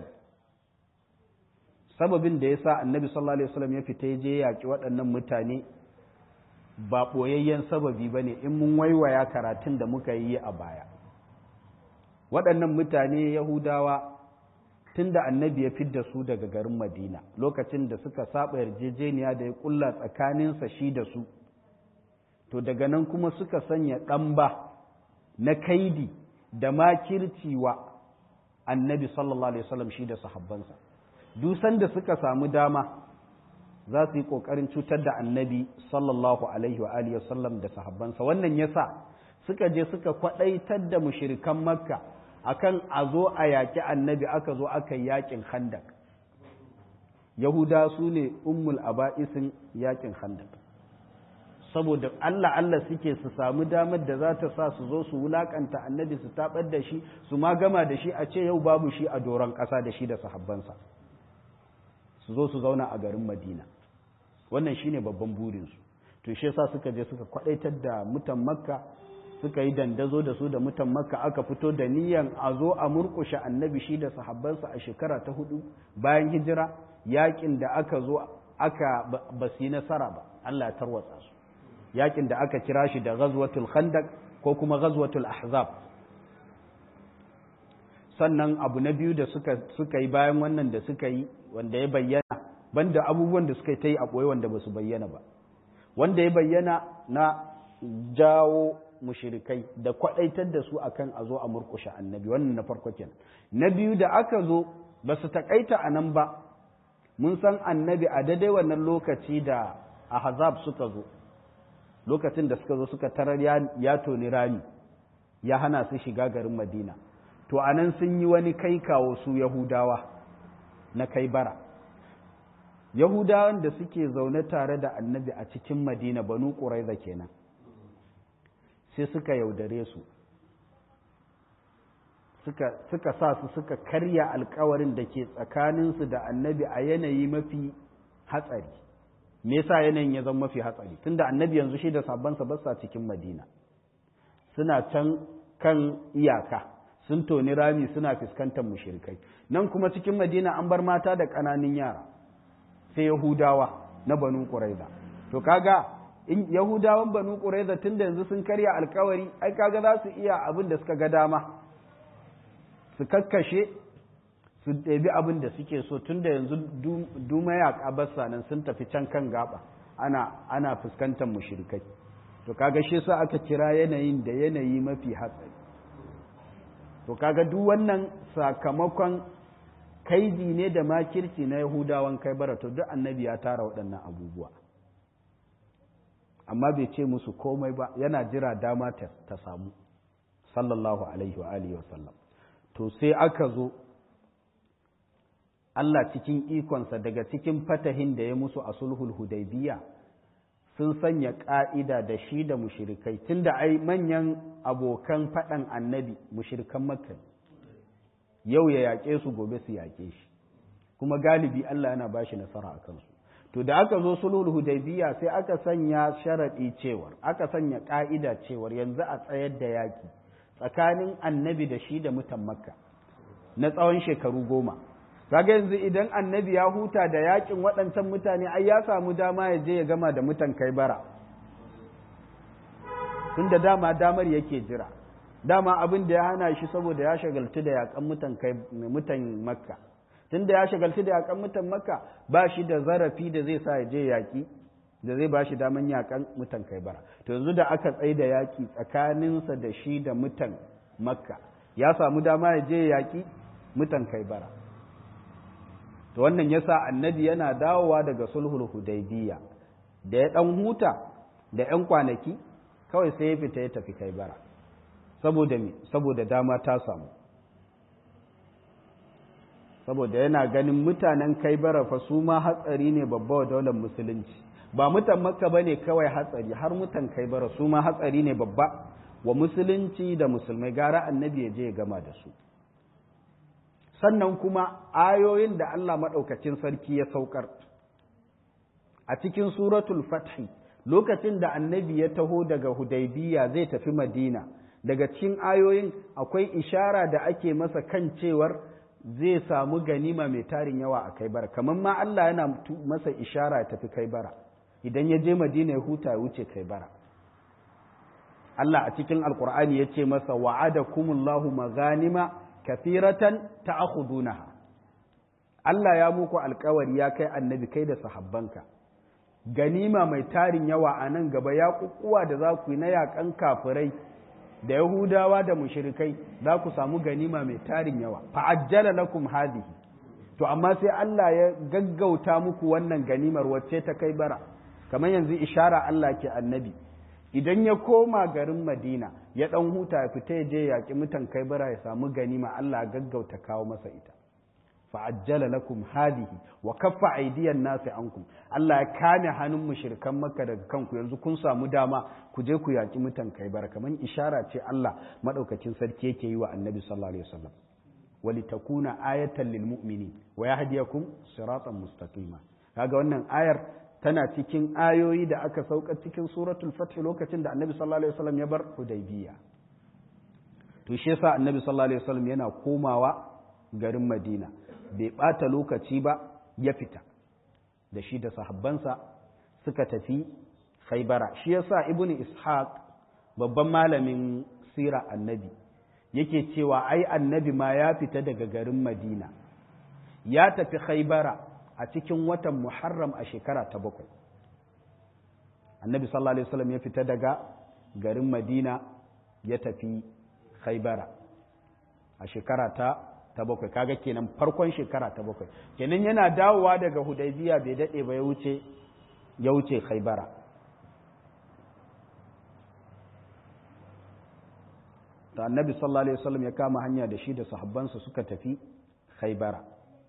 Speaker 1: sababin da ya sa annabi sallallahu alaihi wasallam ya fita ya je yaƙi waɗannan mutane ba ɓoyayyen sababi ba ne in mun waiwaya karatun da muka yi a baya waɗannan mutane yahudawa tun da annabi ya fidda su daga garin madina lokacin da suka saba yarjejeniya da ya ƙulla tsakaninsa shi da su to daga nan kuma suka sanya ɗamba na kaidi da makirci wa annabi sallallahu alaihi wasallam shi da sahabbansa dusan da suka samu dama za su yi ƙoƙarin cutar da annabi sallallahu alaihi wa alihi wasallam da sahabbansa wannan yasa suka je suka kwaɗaitar da mushirikan makka akan a zo a yaƙi annabi aka zo aka yi yaƙin handak yahuda su ne ummul aba'isin yaƙin handak saboda Allah Allah suke su samu damar da za ta sa su zo su wulakanta annabi su tabar da shi su ma gama da shi a ce yau babu shi a doron ƙasa da shi da sahabbansa su zo su zauna a garin madina wannan shine babban burinsu to shi yasa suka je suka kwadaitar da mutan makka suka yi dandazo da su da mutan makka aka fito da niyan a zo a murkushe annabi shi da sahabbansa a shekara ta hudu bayan hijira yakin da aka zo aka ba su yi nasara ba Allah ya tarwatsa su yakin da aka kira shi da ghazwatul khandaq ko kuma ghazwatul ahzab sannan abu na biyu da suka suka yi bayan wannan da suka yi wanda ya bayyana banda abubuwan da suka yi ta yi a ɓoye wanda ba su bayyana ba wanda ya bayyana na jawo mushirikai da kwaɗaitar da su akan a zo a murkushe annabi wannan na farko kenan na biyu da aka zo ba su taƙaita a nan ba mun san annabi a daidai wannan lokaci da ahzab suka zo lokacin da suka zo suka tarar ya toni rami ya hana su shiga garin madina to a nan sun yi wani kai kawo su yahudawa na kai bara yahudawan da suke zaune tare da annabi a cikin madina banu ƙuraiza kenan sai suka yaudare su suka sa su suka karya alkawarin da ke tsakaninsu da annabi a yanayi mafi hatsari me yasa yanayin ya zama mafi hatsari tunda annabi yanzu shi da sabansa basa cikin madina suna can kan iyaka sun toni rami suna fuskantar mushrikai nan kuma cikin madina an bar mata da ƙananan yara sai yahudawa na banu ƙuraiza to kaga in yahudawan banu ƙuraiza tun da yanzu sun karya alkawari ai kaga za su iya abin da suka ga dama su kakkashe su ɗabi abin da suke so tun da yanzu duma ya basa nan sun tafi can kan gaba ana ana fuskantar mushrikai to kaga shi sa aka kira yanayin da yanayi mafi hatsari to kaga duk wannan sakamakon kaidi ne da makirci na yahudawan kai bara to duk annabi ya tara waɗannan abubuwa amma bai ce musu komai ba yana jira dama ta samu sallallahu alaihi wa alihi wasallam to sai aka zo Allah cikin ikonsa daga cikin fatahin da ya musu a sulhul hudaybiya sun sanya ƙa'ida da shi da mushirikai tunda ai manyan abokan faɗan annabi mushirikan makka yau ya yaƙe su gobe su yaƙe shi kuma galibi Allah yana ba shi nasara a kansu to da aka zo sulhul hudaybiya sai aka sanya sharaɗi cewar aka sanya ƙa'ida cewar yanzu a tsayar da yaƙi tsakanin annabi da shi da mutan makka na tsawon shekaru goma kaga yanzu idan annabi ya huta da yakin waɗancan mutane ai ya samu dama ya je ya gama da mutan kai bara tun da dama damar yake jira dama abin da ya hana shi saboda ya shagaltu da yakan mutan kai mutan makka tun da ya shagaltu da yakan mutan makka ba shi da zarafi da zai sa ya je yaki da zai ba shi daman yakan mutan kai bara to yanzu da aka tsaye da yaki tsakaninsa da shi da mutan makka ya samu dama ya je yaki mutan kai bara to wannan yasa annabi yana dawowa daga sulhul hudaybiya da ya dan huta da yan kwanaki kawai sai ya fita ya tafi kai bara saboda me saboda dama ta samu saboda yana ganin mutanen kai bara fa su ma hatsari ne babba wa daular musulunci ba mutan makka bane kawai hatsari har mutan kai bara su ma hatsari ne babba wa musulunci da musulmai gara annabi ya je ya gama da su sannan kuma ayoyin da Allah maɗaukacin sarki ya saukar a cikin suratul fathi lokacin da annabi ya taho daga hudaybiya zai tafi madina daga cikin ayoyin akwai ishara da ake masa kan cewar zai samu ganima mai tarin yawa a kai bara kamar ma Allah yana masa ishara ya tafi kai bara idan ya je madina ya huta ya wuce kai bara Allah a cikin alkur'ani ya ce masa wa'adakumullahu maganima kathiratan ta'khudunaha Allah ya muku alkawari ya kai annabi kai da sahabbanka ganima mai tarin yawa a nan gaba ya kukkuwa da za ku yi na yakan kafirai da yahudawa da mushrikai za ku samu ganima mai tarin yawa fa'ajjala lakum hadhihi to amma sai Allah ya gaggauta muku wannan ganimar wacce ta kai bara kamar yanzu ishara Allah ke annabi idan ya koma garin Madina ya dan huta ya fita ya je yaƙi mutan kai bara ya samu ganima Allah gaggauta kawo masa ita fa'ajjala lakum hadihi wa kaffa aidiyan nasi ankum Allah ya kame hannun mushrikan makka daga kanku yanzu kun samu dama ku je ku yaki mutan kaibara kaman ishara ce Allah madaukakin sarki yake yi wa annabi sallallahu alaihi wasallam walitakuna ayatan lil mu'minin wa yahdiyakum siratan mustaqima kaga wannan ayar tana cikin ayoyi da aka sauka cikin suratul fath lokacin da annabi sallallahu alaihi wasallam ya bar hudaybiya to shi yasa annabi sallallahu alaihi wasallam yana komawa garin madina bai ɓata lokaci ba ya fita da shi da sahabbansa suka tafi khaibara shi yasa ibn ishaq babban malamin sira annabi yake cewa ai annabi ma ya fita daga garin madina ya tafi khaibara a cikin watan muharram a shekara ta bakwai annabi sallallahu alaihi wasallam ya fita daga garin madina ya tafi khaibara a shekara ta ta bakwai kaga kenan farkon shekara ta bakwai kenan yana dawowa daga hudaybiya bai dade ba ya wuce ya wuce khaybara ta annabi sallallahu alaihi wasallam ya kama hanya da shi da sahabbansa suka tafi khaybara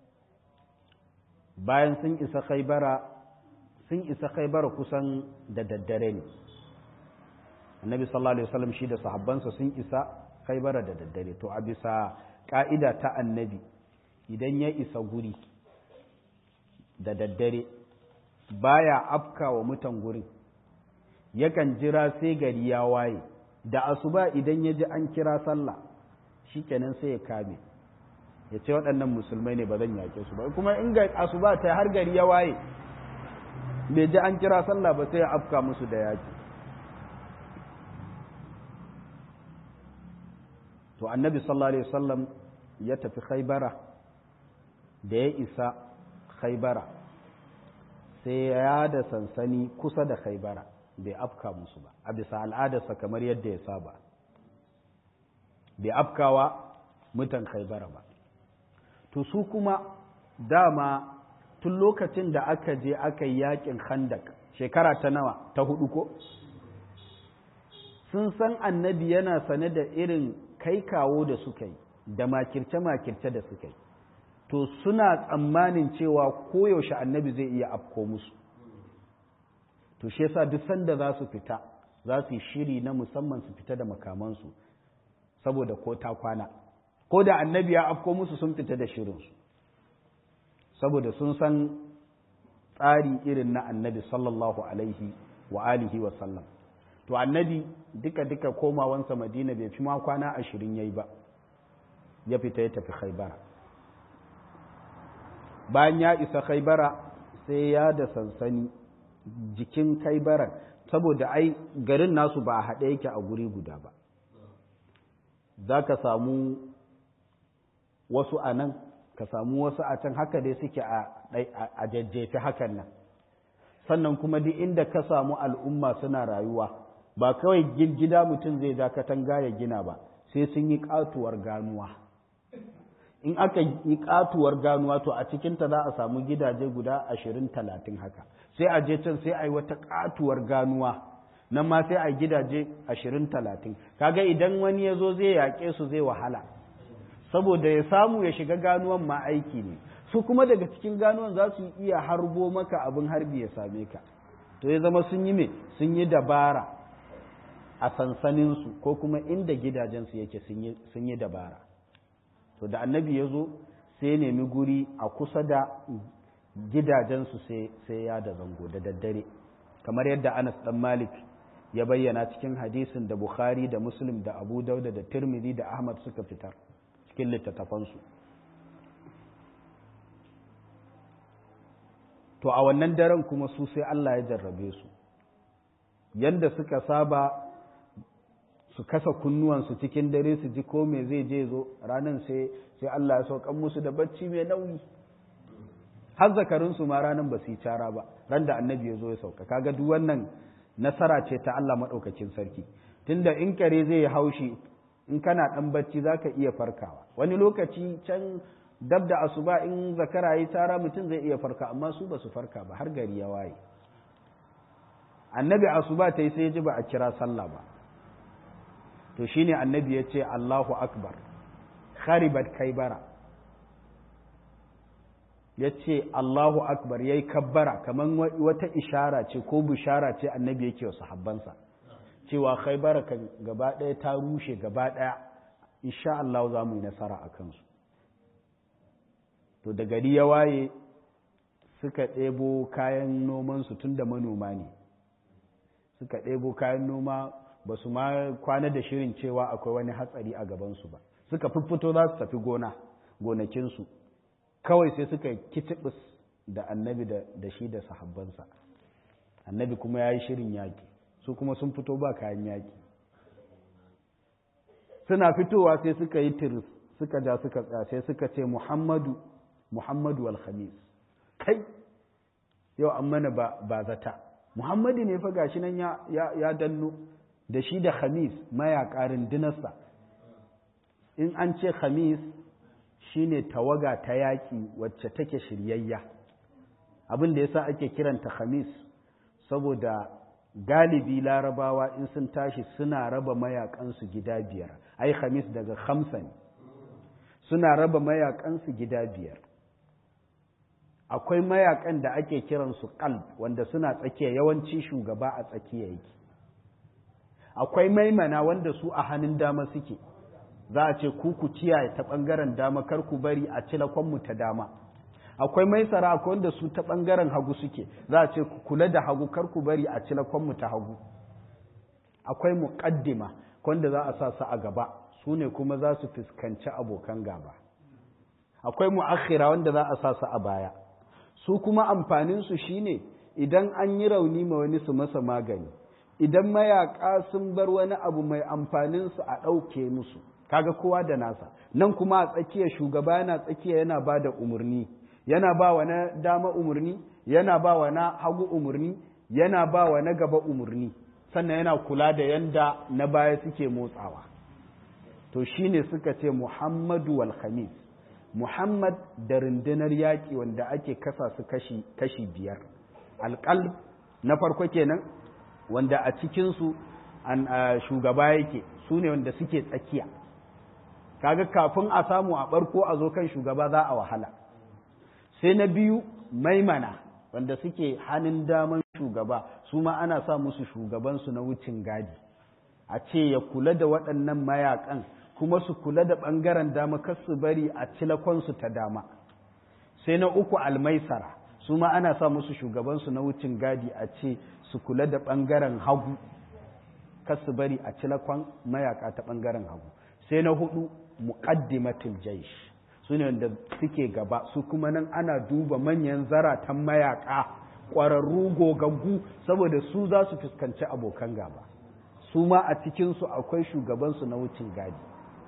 Speaker 1: bayan sun isa khaybara sun isa khaybara kusan da daddare ne annabi sallallahu alaihi wasallam shi da sahabbansa sun isa khaybara da daddare to a bisa ƙa'ida ta annabi idan ya isa guri da daddare baya afka wa mutan gurin yakan jira sai gari ya waye da asuba idan ya ji an kira sallah shikenan sai ya kame ya ce waɗannan musulmai ne ba zan yake su ba kuma in ga asuba ta har gari ya waye bai ji an kira sallah ba sai ya afka musu da yaki to annabi sallallahu alaihi wasallam ya tafi khaybara da ya isa khaybara sai ya da sansani kusa da khaybara bai afka musu ba a bisa al'adarsa kamar yadda ya saba bai afkawa mutan khaybara ba to su kuma dama tun lokacin da aka je aka yi yakin khandak shekara ta nawa ta hudu ko sun san annabi yana sane da irin kai kawo da suka yi da makirce-makirce da suka yi to suna tsammanin cewa koyaushe annabi zai iya afko musu to shi yasa duk sanda za su fita za su yi shiri na musamman su fita da makamansu saboda ko ta kwana ko da annabi ya afko musu sun fita da shirinsu saboda sun san tsari irin na annabi sallallahu alaihi wa alihi wa sallam to annabi duka-duka komawansa madina bai fi ma kwana ashirin ya yi ba ya fita ya tafi khaibara bayan ya isa khaibara sai ya da sansani jikin khaibaran saboda ai garin nasu ba a haɗe yake a guri guda ba za ka samu wasu a nan ka samu wasu a can haka dai suke a jajjefi hakan nan sannan kuma duk inda ka samu al'umma suna rayuwa ba kawai gida mutum zai ja katanga ya gina ba sai sun yi katuwar ganuwa in aka yi katuwar ganuwa to a cikinta za a samu gidaje guda ashirin talatin haka sai a je can sai a yi wata katuwar ganuwa nan ma sai a yi gidaje ashirin talatin kaga idan wani ya zo zai yaƙe su zai wahala saboda ya samu ya shiga ganuwan ma aiki ne su kuma daga cikin ganuwan za su iya harbo maka abin harbi ya same ka to ya zama sun yi me sun yi dabara a sansaninsu ko kuma inda gidajensu yake sun yi dabara to da annabi ya zo sai ya nemi guri a kusa da gidajensu sai ya da zango da daddare kamar yadda anas dan malik ya bayyana cikin hadisin da bukhari da muslim da abu dauda da tirmidhi da ahmad suka fitar cikin littattafansu to a wannan daren kuma su sai allah ya jarrabe su yadda suka saba su kasa kunnuwansu cikin dare su ji ko me zai je zo ranar sai sai Allah ya saukan musu da bacci mai nauyi har zakarinsu ma ranar ba su yi cara ba ran da annabi ya zo ya sauka kaga duk wannan nasara ce ta Allah maɗaukakin sarki tunda in kare zai yi haushi in kana ɗan bacci za ka iya farkawa wani lokaci can dab da asuba in zakara yi cara mutum zai iya farka amma su ba su farka ba har gari ya waye annabi asuba ta yi sai ji ba a kira sallah ba to shine annabi ya ce Allahu akbar kharibat kaibara ya ce Allahu Akbar ya yi kabbara kamar wata ishara ce ko bishara ce annabi yake wa sahabbansa cewa khaibara kan gaba ɗaya ta rushe gaba ɗaya insha Allah za mu yi nasara a kansu to da gari ya waye suka ɗebo kayan nomansu tun da manoma ne suka ɗebo kayan noma ba su ma kwana da shirin cewa akwai wani hatsari a gabansu ba suka fiffito za su tafi gona gonakinsu kawai sai suka kitibis da annabi da shi da sahabbansa annabi kuma ya yi shirin yaƙi su kuma sun fito ba kayan yaƙi suna fitowa sai suka yi tiris suka ja suka tsaya sai suka ce muhammadu muhammadu alhamis kai yau an mana ba zata muhammadu ne fa gashi nan ya danno da shi da khamis mayaƙa rundunarsa in an ce khamis shine tawaga ta yaƙi wacce take shiryayya abin da yasa ake kiranta khamis saboda galibi larabawa in sun tashi suna raba mayakansu gida biyar ai khamis daga khamsa ne suna raba mayakansu gida biyar akwai mayakan da ake kiransu qalb wanda suna tsakiya yawanci shugaba a tsakiya yake akwai maimana wanda su a hannun dama suke za a ce ku ku kiyaye ta ɓangaren dama kar ku bari a cilakonmu ta dama akwai maisara akwai wanda su ta ɓangaren hagu suke za a ce ku kula da hagu kar ku bari a cilakonmu ta hagu akwai muƙaddima wanda za a sa su a gaba su ne kuma za su fuskanci abokan gaba akwai mu'akhira wanda za a sa su a baya su kuma amfaninsu shine idan an yi rauni ma wani su masa magani idan mayaƙa sun bar wani abu mai amfaninsu a ɗauke musu kaga kowa da nasa nan kuma a tsakiya shugaba yana tsakiya yana ba da umarni yana ba wa na dama umarni yana ba wa na hagu umarni yana ba wa na gaba umarni sannan yana kula da yanda na baya suke motsawa to shine suka ce muhammadu wal khamis muhammad da rundunar yaƙi wanda ake kasa su kashi, kashi biyar alƙalb na farko kenan wanda a cikinsu an shugaba yake su ne wanda suke tsakiya kaga kafin a samu a barko a zo kan shugaba za a wahala sai na biyu maimana wanda suke hannun daman shugaba su ma ana sa musu shugabansu na wucin gadi a ce ya kula da waɗannan mayakan kuma su kula da ɓangaren dama kar su bari a cilakonsu ta dama sai na uku almaisara su ma ana sa musu shugabansu na wucin gadi a ce su kula da ɓangaren hagu kar su bari a cilakon mayaka ta ɓangaren hagu sai na hudu muqaddimatul jaish su ne wanda suke gaba su kuma nan ana duba manyan zaratan mayaka ƙwararru gogaggu saboda su za su fuskanci abokan gaba su ma a cikinsu akwai shugabansu na wucin gadi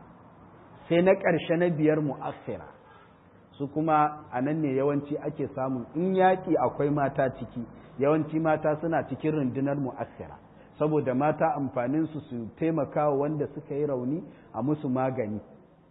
Speaker 1: sai na ƙarshe na biyar mu'assira su kuma a nan ne yawanci ake samun in yaƙi akwai mata ciki yawanci mata suna cikin rundunar mu'assira saboda mata amfaninsu su taimaka wanda suka yi rauni a musu magani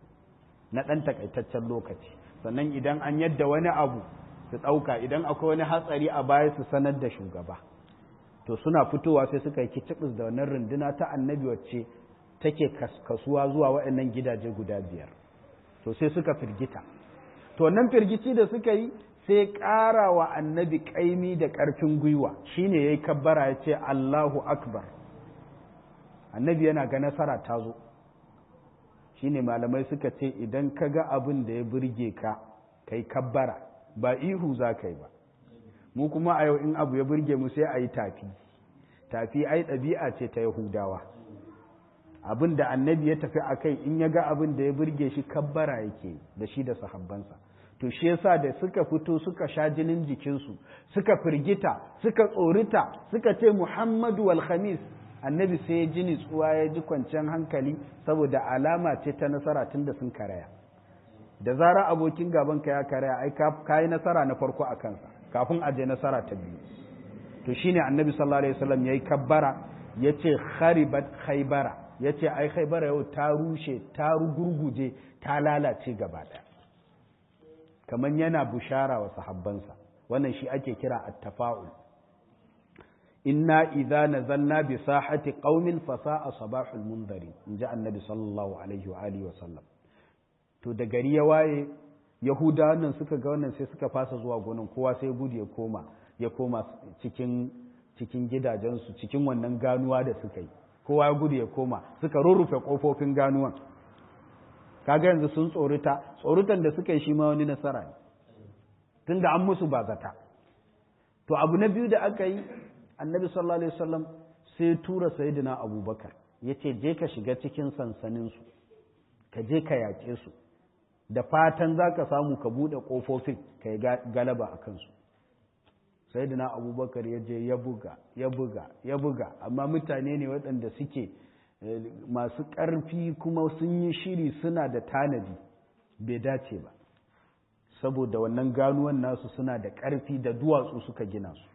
Speaker 1: na ɗan takaitaccen lokaci sannan idan an yadda wani abu su ɗauka idan akwai wani hatsari a baya su sanar da shugaba to suna fitowa sai suka yi kicibis da wannan runduna ta annabi wacce take kasuwa zuwa waɗannan gidaje guda biyar to sai suka firgita to wannan firgici da suka yi sai ƙara wa annabi ƙaimi da ƙarfin gwiwa shine ya yi kabbara ya ce Allahu Akbar annabi yana ga nasara ta zo shine malamai suka ce idan ka ga abin da ya burge ka kai kabbara ba ihu za ka yi ba mu kuma a yau in abu ya burge mu sai a yi tafi tafi ai ɗabi'a ce ta yahudawa abin da annabi ya tafi a kai in ya ga abin da ya burge shi kabbara yake da shi da sahabbansa to shi yasa da suka fito suka sha jinin jikinsu suka firgita suka tsorita suka ce muhammadu wal khamis annabi sai ya ji nitsuwa ya ji kwanciyar hankali saboda alama ce ta nasara tun da sun karaya da zara abokin gaban ka ya karaya ai ka yi nasara na farko a kansa kafin a je nasara ta biyu to shine annabi sallallahu alaihi wasallam yayi kabbara yace kharibat khaybara yace ai khaybara yau ta rushe ta rugurguje ta lalace gaba daya kamar yana bushara wa sahabbansa wannan shi ake kira at-tafa'ul inna idza nazalna bi sahati qaumin fa sa'a sabahul munzari inji annabi sallallahu alaihi wa alihi wa sallam to da gari ya waye yahudawan nan suka ga wannan sai suka fasa zuwa gonan kowa sai gudu ya koma ya koma cikin cikin gidajensu cikin wannan ganuwa da suka yi kowa ya gudu ya koma suka rurrufe kofofin ganuwan kaga yanzu sun tsorita tsoritan da suka yi shi ma wani nasara ne tunda an musu ba zata to abu na biyu da aka yi annabi sallallahu alaihi wasallam sai tura sayyidina abubakar ya ce je ka shiga cikin sansaninsu ka je ka yaƙe su da fatan za ka samu ka buɗe ƙofofin ka yi galaba a kansu sayyidina abubakar ya je ya buga ya buga ya buga amma mutane ne waɗanda suke masu ƙarfi kuma sun yi shiri suna da tanadi bai dace ba saboda wannan ganuwan nasu suna da ƙarfi da duwatsu suka gina su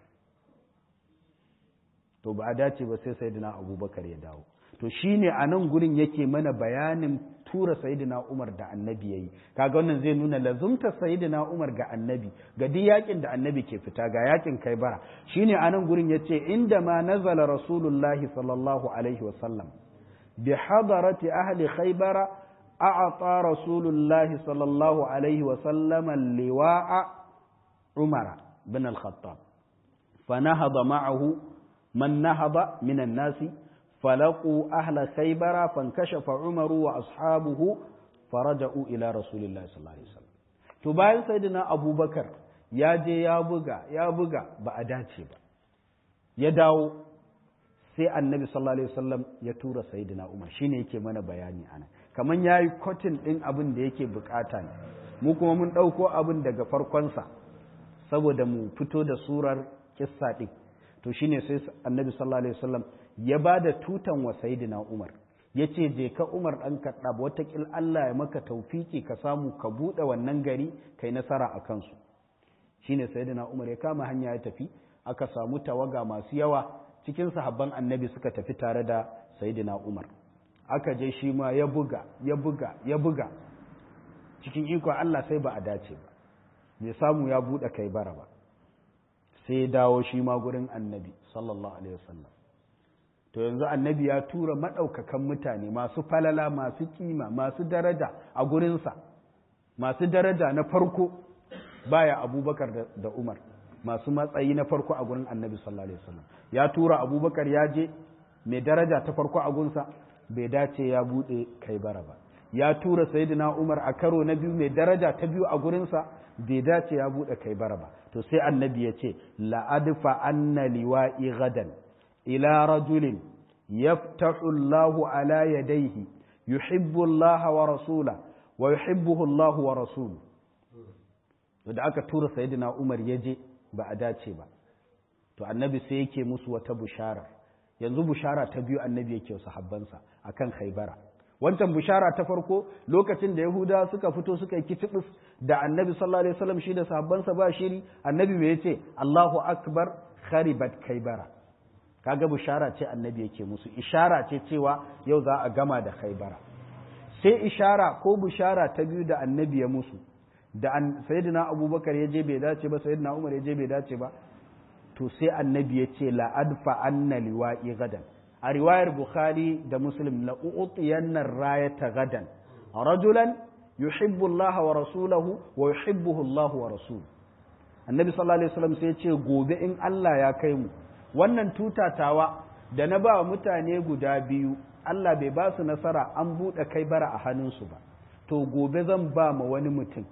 Speaker 1: to ba a dace ba sai sayyidina abubakar ya dawo to shine a nan gurin yake mana bayanin tura sayyidina umar da annabi yayi kaga wannan zai nuna lazumta sayyidina umar ga annabi ga duk yakin da annabi ke fita ga yakin kai bara shine a nan gurin yace inda ma nazala rasulullahi sallallahu alaihi wasallam bi hadarati ahli khaybara a'ata rasulullahi sallallahu alaihi wasallam liwa'a umara bin al-khattab فنهض معه من نهض من الناس فلقوا أهل خيبر فانكشف عمر وأصحابه فرجعوا إلى رسول الله صلى الله عليه وسلم تباين سيدنا أبو بكر يا جي يا بغا يا بغا بأداتي با يداو sai annabi sallallahu alaihi wasallam ya tura sayyidina Umar shine yake mana bayani ana kaman yayi cotton din abin da yake bukata ne mu kuma mun dauko abin daga farkon sa saboda mu fito da surar kissa din to shine sai annabi sallallahu alaihi wasallam ya ba da tutan wa sayidina Umar ya ce je ka Umar ɗan kaɗa watakil Allah ya maka taufiki ka samu ka buɗe wannan gari kai nasara a kansu shi ne sayidina Umar ya kama hanya ya tafi aka samu tawaga masu yawa cikin sahabban annabi suka tafi tare da sayidina Umar aka je shi ma ya buga ya buga ya buga cikin ikon Allah sai ba a dace ba bai samu ya buɗe kai bara ba sai ya dawo shi ma gurin annabi sallallahu alaihi wasallam to yanzu annabi ya tura maɗaukakan mutane masu falala masu kima masu daraja a gurinsa masu daraja na farko baya abubakar da umar masu matsayi na farko a gurin annabi sallallahu alaihi wasallam ya tura abubakar ya je mai daraja ta farko a gunsa bai dace ya buɗe kai bara ba ya tura sayyidina umar a karo na biyu mai daraja ta biyu a gurinsa bai dace ya buɗe kai bara ba to sai annabi ya ce la'adfa anna liwa'i gadan إلى رجل يفتح الله على يديه يحب الله ورسوله ويحبه الله ورسوله da aka tura sayyidina Umar ya je ba a dace ba to annabi sai yake musu wata bushara yanzu bushara ta biyu annabi yake sahabbansa akan Khaibara wancan bushara ta farko lokacin da Yahuda suka fito suka yi kitibis da annabi sallallahu alaihi wasallam shi da sahabbansa ba shiri annabi me yace Allahu akbar kharibat Khaibara kaga bishara ce annabi yake musu ishara ce cewa yau za a gama da khaibara sai ishara ko bishara ta biyu da annabi ya musu da sayyidina abubakar ya je bai dace ba sayyidina umar ya je bai dace ba to sai annabi ya ce la adfa anna liwa'i gadan a riwayar bukhari da muslim la u'tiyanna rayata gadan rajulan yuhibbu Allah wa rasulahu wa yuhibbuhu Allah wa rasuluhu annabi sallallahu alaihi wasallam sai ya ce gobe in Allah ya kai mu wannan tutatawa da na ba mutane guda biyu Allah bai ba su nasara an buɗe kai bara a hannunsu ba to gobe zan ba ma wani mutum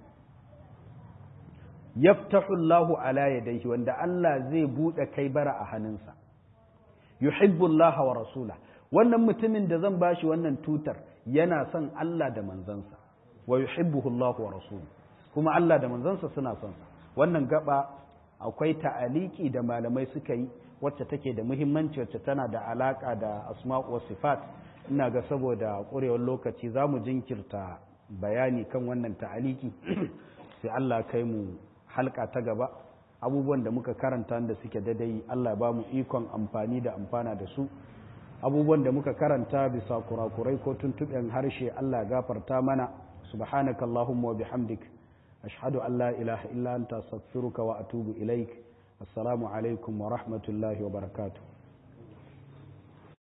Speaker 1: yaftahu Allahu ala yadayhi wanda Allah zai buɗe kai bara a hannunsa yuhibbu Allah wa rasula wannan mutumin da zan bashi wannan tutar yana son Allah da manzansa wa yuhibbuhu Allah wa rasuluhu kuma Allah da manzansa suna son sa wannan gaba akwai ta'aliki da malamai suka yi wacce take da muhimmanci wacce tana da alaka da asma'u wa sifat ina ga saboda ƙurewar lokaci za mu jinkirta bayani kan wannan ta'aliki sai Allah kai mu halka ta gaba abubuwan da muka karanta da suke dadai Allah ba mu ikon amfani da amfana da su abubuwan da muka karanta bisa kurakurai ko tuntuɓen harshe Allah gafarta mana subhanaka allahumma wa bihamdik ashhadu an la ilaha illa anta astaghfiruka wa atubu ilaik assalamu alaikum wa rahmatullahi wa barakatuh